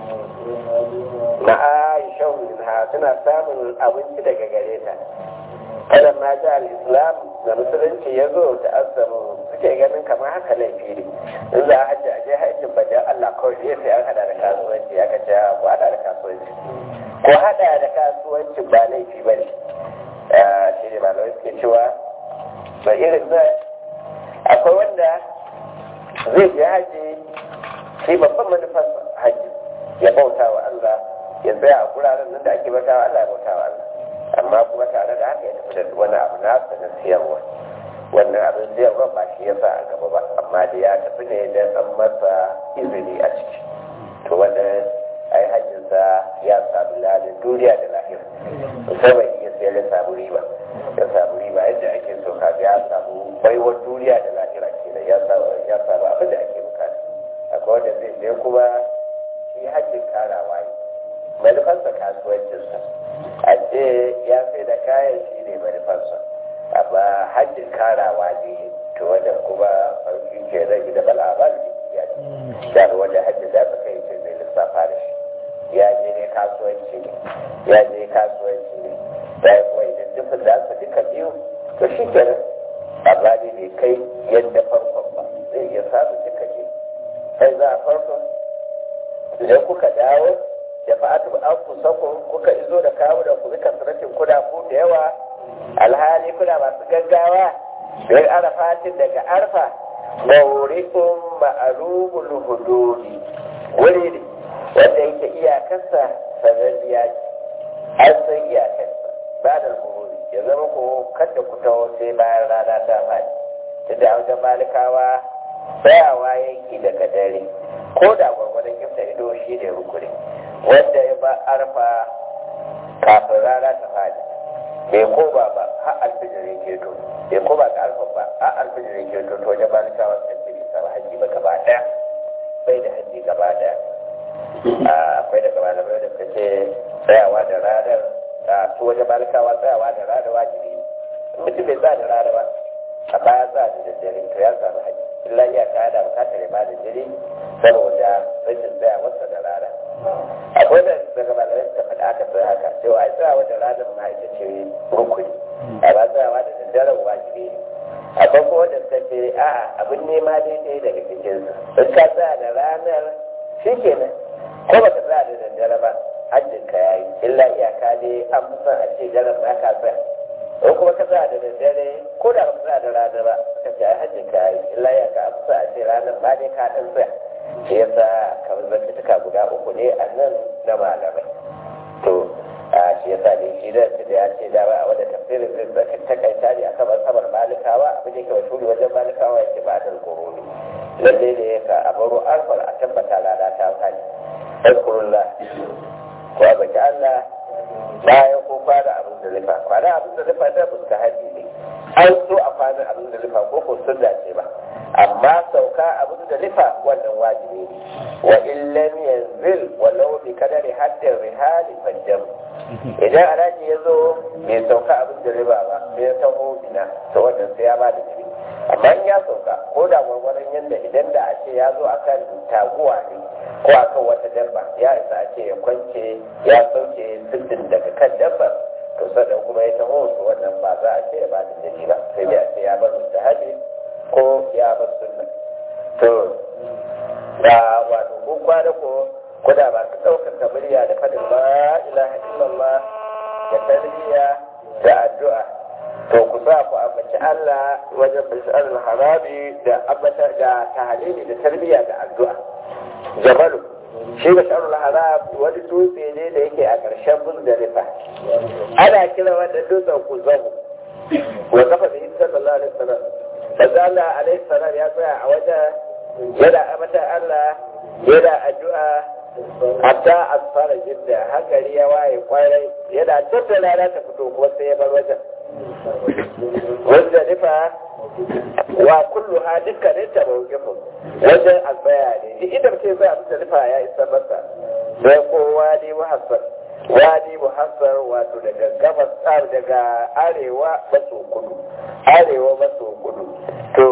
na aisha minha suna samun abinci daga gare ta kada ma da al-islam da musulunci ya zo da asamu suke ganin kamar haka laifi ne in za a hajji a je hajjin bajan Allah kawai ne sai an hada da kasuwanci aka ce ko hada da kasuwanci ko hada da kasuwanci ba laifi ba ne shi ne malamai suke cewa ba irin zai akwai wanda zai je haji shi babban manufar haji ya bauta wa Allah ya tsaya a guraren nan da ake bauta wa Allah ya bauta wa Allah amma kuma tare da haka ya tafi da wani abu nasa na siyarwa wannan abin siyarwa ba shi ya sa a gaba ba amma da ya tafi ne don an masa izini a ciki to wannan ai hajjinsa ya samu lalin duniya da lahira musamman iya sayar ya samu riba ya samu riba yadda ake so ka ya samu baiwar duniya da lahira kenan ya samu ya samu abin da ake bukata akwai wanda zai je kuma shi hajjin karawa ne manufarsa kasuwancinsa a ce ya sai da kayan shi ne manufarsa amma hajjin karawa ne to wanda kuma farki ke rage da bal'abar ya ce da wanda hajjin za ta kai ce zai lissafa da shi ya je ne kasuwanci ne ya je kasuwanci ne da ya kuma idan dukkan da aka duka biyu to shi kenan amma ne bai kai yadda farkon ba zai iya samun duka ne sai za a farkon idan kuka dawo da fa'atu an kusakun kuka izo da kawo da ku zika sarakin kuda ku da yawa alhali kuna masu gaggawa don arafatin daga arfa mawurikun ma'arubul hududi wuri ne wanda yake iyakarsa sananniya ce an san iyakarsa ba da buhuri ya zama ko kada ku taho sai bayan rana ta faɗi ta da wajen malikawa tsayawa yanki daga dare ko da gwargwadon gifta ido shi ne rukuni wanda ya ba arfa kafin rana ta faɗi bai koma ba har alfijirin keto bai koma ga arfa ba har alfijirin keto to wajen malikawa sun ce bisa hajji ba gaba ɗaya bai da hajji gaba ɗaya akwai daga malamai da suka ce tsayawa da ranar a su wajen malikawa tsayawa da ranar wajibi mutum bai tsaya da ranar ba a baya tsaya da daddare to ya samu haji illa ya ta da bukatar ya bada jiri saboda rashin tsaya masa da rana akwai da daga malamai suka faɗa aka sai haka cewa a tsayawa da ranar ma ita ce rukuni a ba tsayawa da daddaren wajibi ne akwai kuma wanda suka ce a'a abin nema daidai daga cikinsu in ka tsaya da ranar shi kenan ko baka tsaya da daddare ba hajjin ka yayi illa iyaka ne an fi son a ce daren ba ka tsaya ko kuma ka tsaya da daddare ko da baka tsaya da rana ba ka ce ai hajjin ka yayi illa iyaka an fi son a ce ranar ba ne ka dan tsaya shi yasa kamar zantuka guda uku ne a nan na malamai to a shi yasa ne shi da da ya ce da ba a wanda tafsirin zai zaka takaita ne akan masabar malikawa abin da yake mashhuri wajen malikawa yake ba da gurumi lalle ne ka a baro alfar a tabbata rana ta fadi azkurullah ko a baki Allah bayan ko fara abin da lifa kwana abin da lifa da fuska haji ne an so a kwana abin da lifa ko ko sun dace ba amma sauka abin da lifa wannan wajibi ne wa illam yanzil walau bi kadari haddin rihali fajjam idan alhaji ya zo bai sauka abin da riba ba bai taho bina to wannan sai ya ba da jiri amma in ya sauka ko da gwargwaron yadda idan da a ce ya zo akan taguwa ne ko akan wata dabba ya isa a ce ya kwance ya sauke sirrin daga kan dabba to sannan kuma ya taho to wannan ba za a ce ya ba da jiri ba sai dai a ce ya bar mustahabi ko ya bar sunna to da wato ko kwana ko ko da ba su ɗaukaka murya da faɗin la ilaha illallah da tarbiyya da addu'a to ku sa ku ambaci Allah wajen bishar harami da ambata da tahalili da tarbiyya da addu'a jabalu shi bishar haram wani dutse ne da yake a ƙarshen muzdalifa ana kira wanda dutsen ku zahu wa kafa da isa sallallahu alaihi wasallam manzo Allah alaihi salam ya tsaya a wajen yana ambata Allah yana addu'a hatta asfara jidda hankali ya waye kwarai yana tattala rana ta fito kuma sai ya bar wajen wanda nufa wa kullu ha dukkanin ta mawukifu wajen albaya ne duk inda mutum zai abin da nufa ya isa masa sai kowa ne muhassar wadi muhassar wato daga gabas daga arewa maso kudu arewa maso kudu to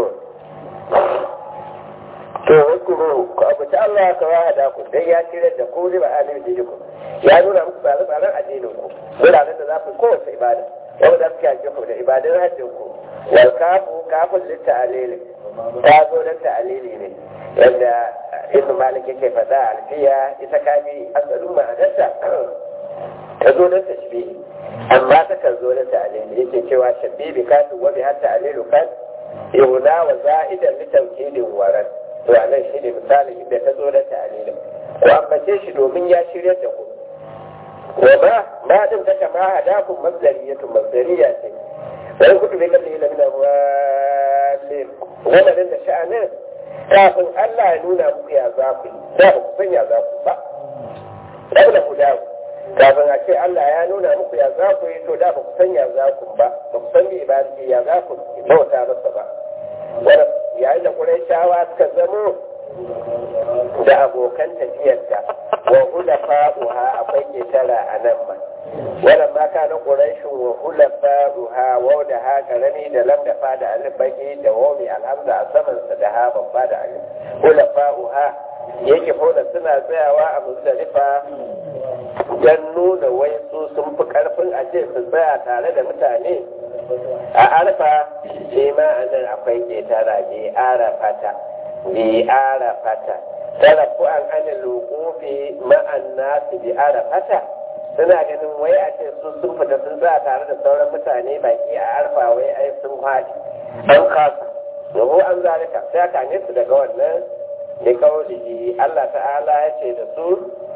to hukuru ku abuci Allah ka wa hada ku dan ya tire da ku riba alim dijiku ya nuna muku tsare tsaren addinin ku wuraren da za ku kowace ibada yau da suke ake ku da ibadun hajjin ku wal kafu kafin litta alili ta zo da ta alili ne yadda ibn malik yake faɗa alfiya ita kafi asalin ma'anarta ta zo da tashbihi amma ta kan zo da ta alili yake cewa shabibi kafin wabi hatta alilu kan yuna wa za'idan litawkidin waran to a nan shi ne misalin inda ta zo da ta'alilin ko ambace shi domin ya shirya da ku wa ma ma din ta kama hadakun masdariyatun masdariya ce wani kudu bai kalli ila mina walin wannan da sha'anin kafin Allah ya nuna muku ya za ku da ba ku san ya za ku ba da ku dawo kafin a ce Allah ya nuna muku ya za ku yi to da ba ku san ya za ku ba ba ku san me ba ya za ku bauta masa ba wanda yayin da Qurayshawa suka zamo da abokan tafiyarta wa hulafa'uha akwai ketara a nan ma wannan ma kana Qurayshin wa hulafa'uha wa da ha karami da lam da fa da alif baki da wami alhamza a saman sa da ha babba da alif hulafa'uha yake hoda suna tsayawa a Muzdalifa don nuna wai su sun fi karfin a ce su tsaya tare da mutane a arfa shi ma a nan akwai ketara bi arafata bi arafata tarafu an ana lokofi ma'an nasu bi arafata suna ganin wai a ce su sun fita sun tsaya tare da sauran mutane baki a arfa wai ai sun haɗi an kasa yabo an zalika sai aka ne su daga wannan da kawai Allah ta'ala ya ce da su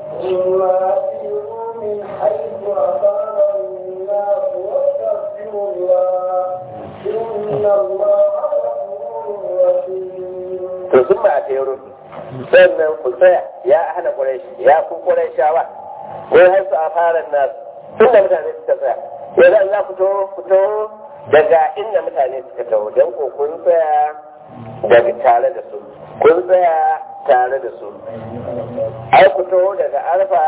من حيث أمر الناس واستغفروا الله إن الله غفور رحيم to sun ba a tero sannan ku tsaya ya hana ƙuraishi ya ku ƙuraishawa wai har su a fara nasu tun da mutane suka tsaya yanzu za ku to ku to daga inda mutane suka taho don ko kun tsaya daga tare da su kun tsaya tare da su ai ku to daga arfa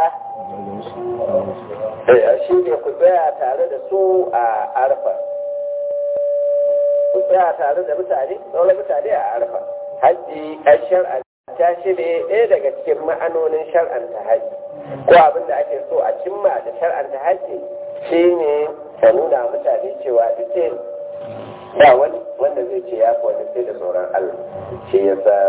shi ne ku tsaya tare da su a arfa ku tsaya tare da mutane sauran mutane a arfa hajji an shar'anta shi ne ɗaya daga cikin ma'anonin shar'anta hajji ko abin da ake so a cimma da shar'anta hajji shi ne ka nuna mutane cewa duk ba wani wanda zai ce ya wani sai da tsoron Allah shi ya sa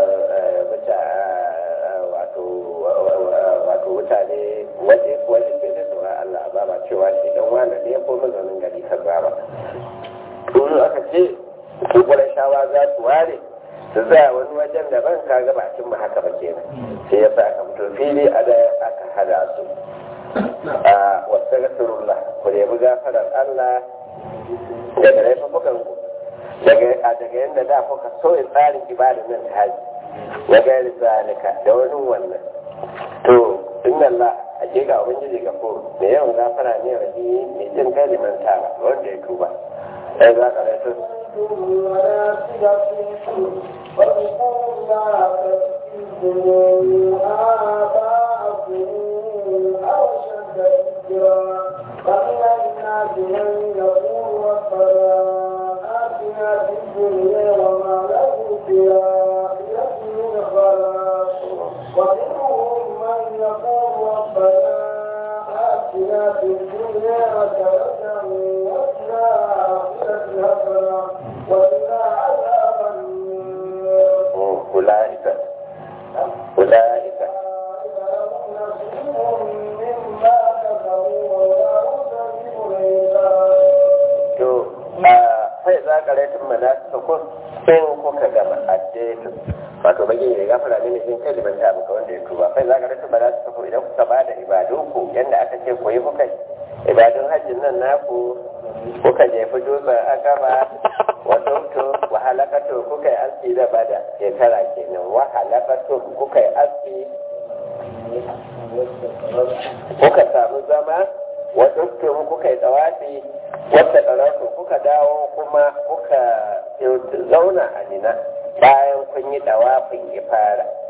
wato mutane waje wani sai da tsoron Allah ba ba cewa shi dan wani ne ko mazaunin gari kan ba Tunu aka ce su shawa za su ware su za wani wajen daban ka ga ba cimma haka ba kenan sai ya sa aka fito fili a da aka hada su a wasu gasurullah ku nemi gafarar Allah daga laifukan ku daga daga yadda da kuka sauya tsarin ibada nan ta haji wa gairi zalika da wani wannan to inna Allah hakika ubangiji gafur da yawan gafara ne rahimi mai jin kai liman tara wanda ya tuba sai za ka rasu واذكروا الله كذكركم آباءكم أو أشد ذكرا فمن الناس من يقول ربنا آتنا في الدنيا وما له في الآخرة من خلاق ومنهم من يقول ربنا آتنا في الدنيا حسنة وفي الآخرة حسنة وقنا عذاب النار أولئك أولئك لهم نصيب مما كسبوا والله سريع الحساب to a sai za ka laifin manasukun in kuka gama addinin wato bagi ne gafara ne ne in kaliman ta muka wanda ya tuba sai za ka laifin manasukun idan kuka ba da ibadunku yadda aka ce ku yi kuka ibadun hajjin nan naku kuka jefi dutsen akaba wa tumtu wa halakatu kuka yi aski da bada shekara kenan wa halakatu kuka yi aski kuka samu zama wa tumtu kuka yi tsawafi wata ɗararku kuka dawo kuma kuka zauna a nina bayan kun yi ɗawafin ifara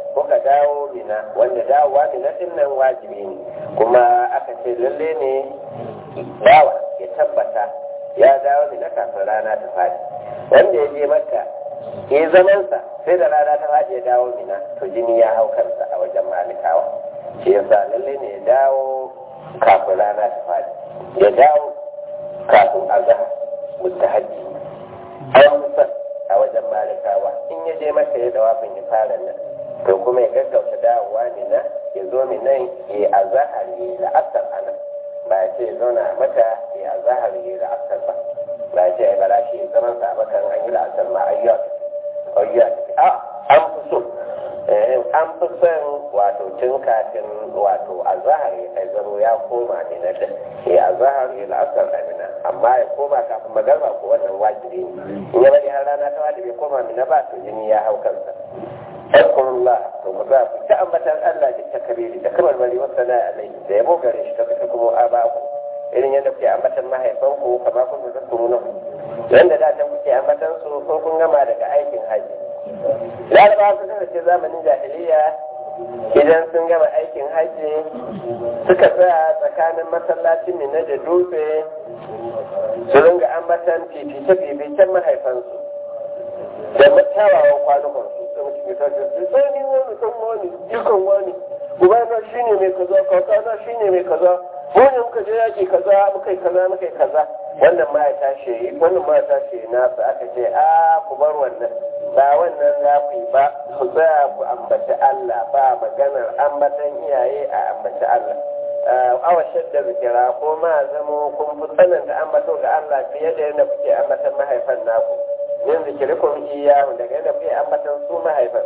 kuka dawo mina wanda dawowa mina din nan wajibi ne kuma aka ce lalle ne bawa ya tabbata ya dawo mina kafin rana ta fadi wanda ya je makka ya zamansa sai da rana ta fadi ya dawo mina to jini ya hau kansa a wajen malikawa shi yasa lalle ne ya dawo kafin rana ta fadi ya dawo kafin azhar mustahaji an san a wajen malikawa in ya je maka ya dawafin ya fara nan to kuma ya gaggauta dawowa ne na ya zo mi nan ya azahar ya yi la'asar a nan ba ya ce ya zauna a maka ya azahar ya yi la'asar ba ba ya ce ya bara shi zaman sa a maka an yi la'asar ma ayyuwa ayyuwa a an fi so an fi son wato tun kafin wato azahar ya kai zaro ya koma ne na da ya azahar ya la'asar amina amma ya koma kafin magarba ko wannan wajibi ne in ya bari har rana ta wajibi koma mina ba to jini ya hau kansa Alkurullah to ku za ku ta ambatan Allah da takabiri da kamar bari wasu na alai da yabo gare shi ta fi kuma a ba ku irin yadda kuke ambatan mahaifanku kamar kun da kuru nan yadda da can kuke ambatan su ko kun gama daga aikin haji larabawa sun kasance zamanin jahiliya idan sun gama aikin haji suka tsaya tsakanin masallacin mina da dutse su ringa ambatan fifice-fificen mahaifansu da kyawawan kwanukan su da mutum ya tashi su sai ni wani kan wani dukan wani ubana shi ne mai kaza kakana shi ne mai kaza mu ne muka je yaki kaza muka yi kaza muka yi kaza wannan ma ya tashi wannan ma ya tashi nasu aka ce a ku bar wannan ba wannan za ku yi ba ku tsaya ku ambaci Allah ba maganar ambatan iyaye a ambaci Allah awa shadda zikira ko ma zamo kun fi tsananta ambato ga Allah fiye da yadda kuke ambatan mahaifan naku yin zikirikun iyahu daga yadda kuke ambatan su mahaifan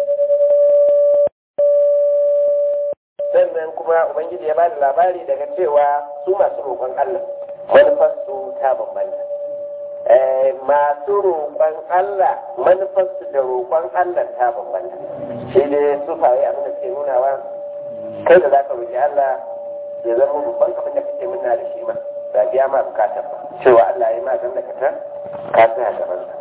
sannan kuma ubangiji ya ba da labari daga cewa su masu roƙon Allah manufarsu ta bambanta masu roƙon Allah manufarsu da roƙon Allah ta bambanta shi ne su faye abin da ke nunawa kai da za ka roƙi Allah ya zama babban abin da kake muna da shi ma ba biya ma bukatar ba cewa Allah ya ma zan da ka ka tsaya gaban sa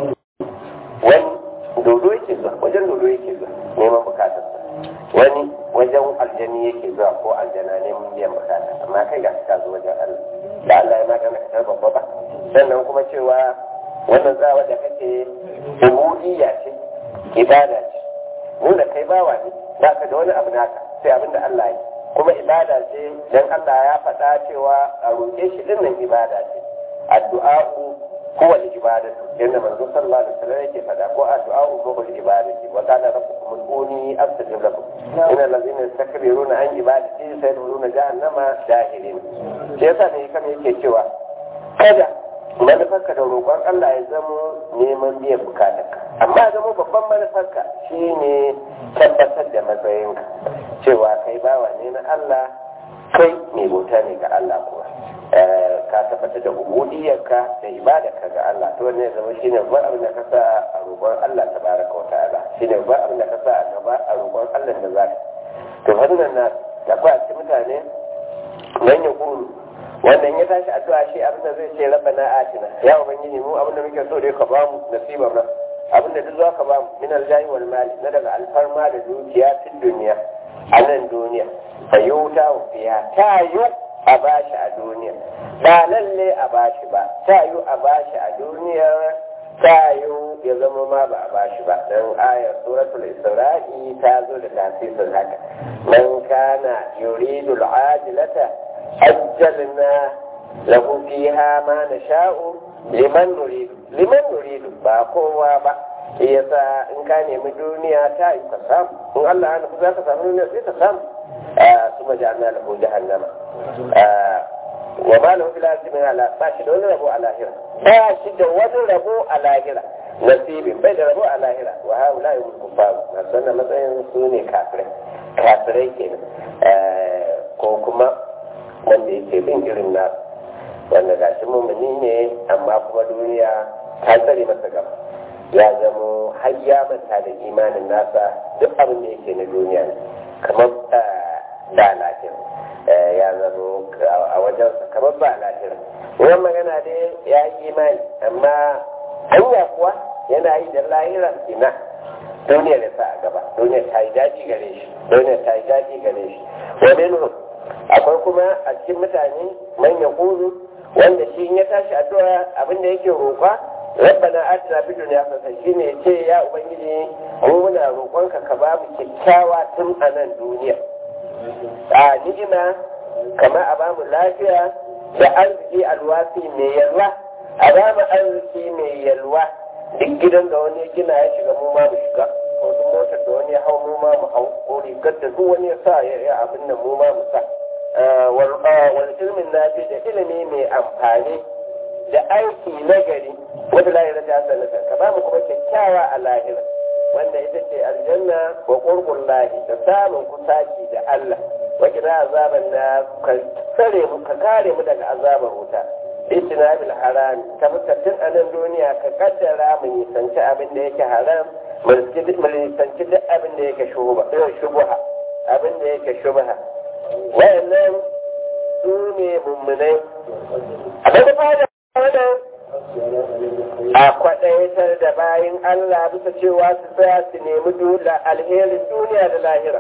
wani dodo yake zuwa wajen dodo yake zuwa neman bukatar sa wani wajen aljani yake zuwa ko aljana neman biyan bukata amma kai ga ka zo wajen Allah da Allah ya magana ka babba ba sannan kuma cewa wannan tsawa da kake ubudiyya ce ibada ce nuna kai bawa ne ba ka da wani abu naka sai abin da Allah ya kuma ibada ce dan Allah ya faɗa cewa a roƙe shi dinnan ibada ce addu'a'u huwa al-ibadatu yanda manzo sallallahu alaihi wasallam yake faɗa ko addu'a'u huwa al-ibadatu wa qala rabbukum ud'uni astajib lakum innal ladzina yastakbiruna an ibadati sayadkhuluna jahannama dahirin sai yasa ne kan yake cewa kada manufarka da roƙon Allah ya zamo neman biyan bukatarka amma ya zamo babban manufarka shine tabbatar da matsayinka cewa kai bawa ne na Allah kai mai bauta ne ga Allah kuwa ka tabbatar da ubudiyarka da ibadarka ga Allah to ne zama shine babban abin da ka sa a roƙon Allah tabaraka wa ta'ala shine babban abin da ka sa a gaba a roƙon Allah da zaka to wannan na da ba mutane nan ya kuru wannan ya tashi addu'a shi abin da zai ce rabbana atina ya ubangiji mu abin da muke so dai ka bamu nasibar nan abin da duk zaka bamu min aljahi wal mali na daga alfarma da dukiya cikin duniya a nan duniya fa yuta fiya ta yu a bashi a duniya ba lalle a bashi ba ta yu a bashi a duniya ta yu ya zama ma ba a bashi ba dan ayar suratul isra'i ta zo da tasirin haka man kana yuridu al-ajilata ajjalna lahu fiha ma nasha'u liman nuridu liman nuridu ba kowa ba yasa in ka nemi duniya ta yi ka samu in Allah ya nufi za ka samu duniya sai ka samu su maja'alna lahu jahannama wa ma lahu fil ardi min ala ba shi da wani rabo a lahira ba shi da wani rabo a lahira nasibin bai da rabo a lahira wa haula yumul kuffar masu wannan matsayin su ne kafirai kafirai kenan ko kuma wanda yake bin irin na wanda ga shi mummuni ne amma kuma duniya ta tsare masa gaba ya zamo har ya manta da imanin nasa duk abin da yake na duniya ne kamar da lafiya ya zamo a wajensa kamar ba lafiya wannan magana dai ya yi imani amma hanya kuwa yana yi da lahira ina duniyar ya sa a gaba duniyar ta yi daɗi gare shi duniyar ta yi daɗi gare shi wa minhum akwai kuma a cikin mutane man yaqulu wanda shi in ya tashi addu'a abin da yake roƙa rabbana atina fid dunya hasana shine yace ya ubangiji mu muna roƙonka ka ba mu kyakkyawa tun a nan duniya a ni'ima kama a ba mu lafiya da arziki alwasi mai yalwa a ba mu arziki mai yalwa duk gidan da wani ya gina ya shiga mu ma mu shiga ko duk motar da wani ya hau mu ma mu hau ko rigar da duk wani ya sa ya yi abin nan mu ma mu sa wal ilmin nafi da ilimi mai amfani da aiki na gari wata lahira ta sanata ka ba mu kuma kyakkyawa a lahira wanda ita ce aljanna wa qurбul lahi da samun kusaci da Allah wa kira azaban na ka tsare mu ka kare mu daga azabar wuta istinabil haram ta mutattun a nan duniya ka kaddara mu nisanci abin da yake haram mu nisanci duk abin da yake shubuha abin da yake shubha wayannan su ne mummunai abin da fada wannan a kwaɗaitar da bayan Allah bisa cewa su tsaya su nemi dula alherin duniya da lahira.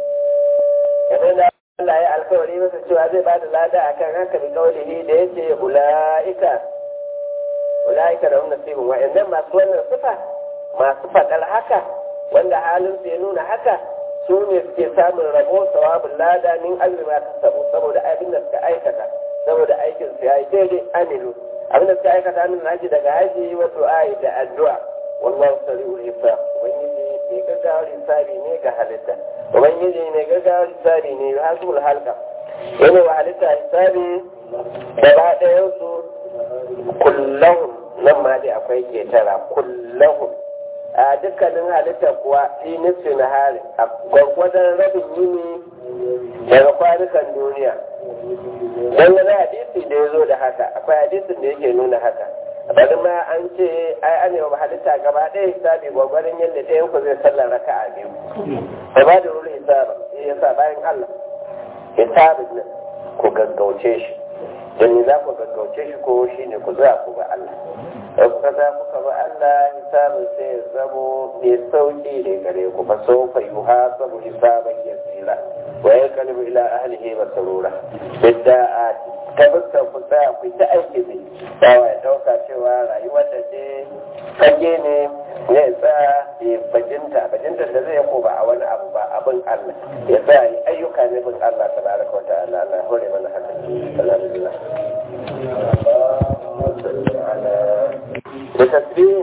Yanzu da Allah ya alkawari masa cewa zai ba da lada a kan haka bi kaulihi da ya ce ula'ika ula'ika da wannan sibin wa'annan masu wannan sifa masu faɗar haka wanda halin su ya nuna haka su ne suke samun rabo sawabin lada min azumi ta sabo saboda abin da suka aikata saboda aikin su ya yi daidai amilu abin da suka aikata min haji daga haji wato ayi da addu'a wallahu sari'ul hisab ubangiji mai gaggawar hisabi ne ga halitta ubangiji mai gaggawar hisabi ne hasbul halka yana wa halitta hisabi gaba ɗayan su kullahum nan ma dai akwai ketara kullahum a dukkanin halitta kuwa fi nisfi na hari a gwargwadon rabin yini daga kwanukan duniya don wani hadisi da ya zo da haka akwai hadisin da yake nuna haka bari ma an ce ai an yawa halitta gaba ɗaya hisabi gwagwarin yadda ɗayan ku zai sallar raka a biyu ba ba da ruru hisaba ya sa bayan Allah hisabin nan ku gaggauce shi don ni za ku gaggauce shi ko shi ne ku za ku ba Allah da kuka za kuka ba Allah hisabin sai ya zamo mai sauƙi ne gare ku fa sau fa yuha sabu hisaban yasira wa ya kalbu ila ahlihi masarura bidda a tabbata ku tsaya ku ta aiki ne bawa ya dauka cewa rayuwar da ce fage ne ya tsaya ya bajinta bajinta da zai ko ba a wani abu ba abin Allah ya tsaya yi ayyuka ne bin Allah tabaraka wa ta'ala Allah hore mana haka alhamdulillah da tasbih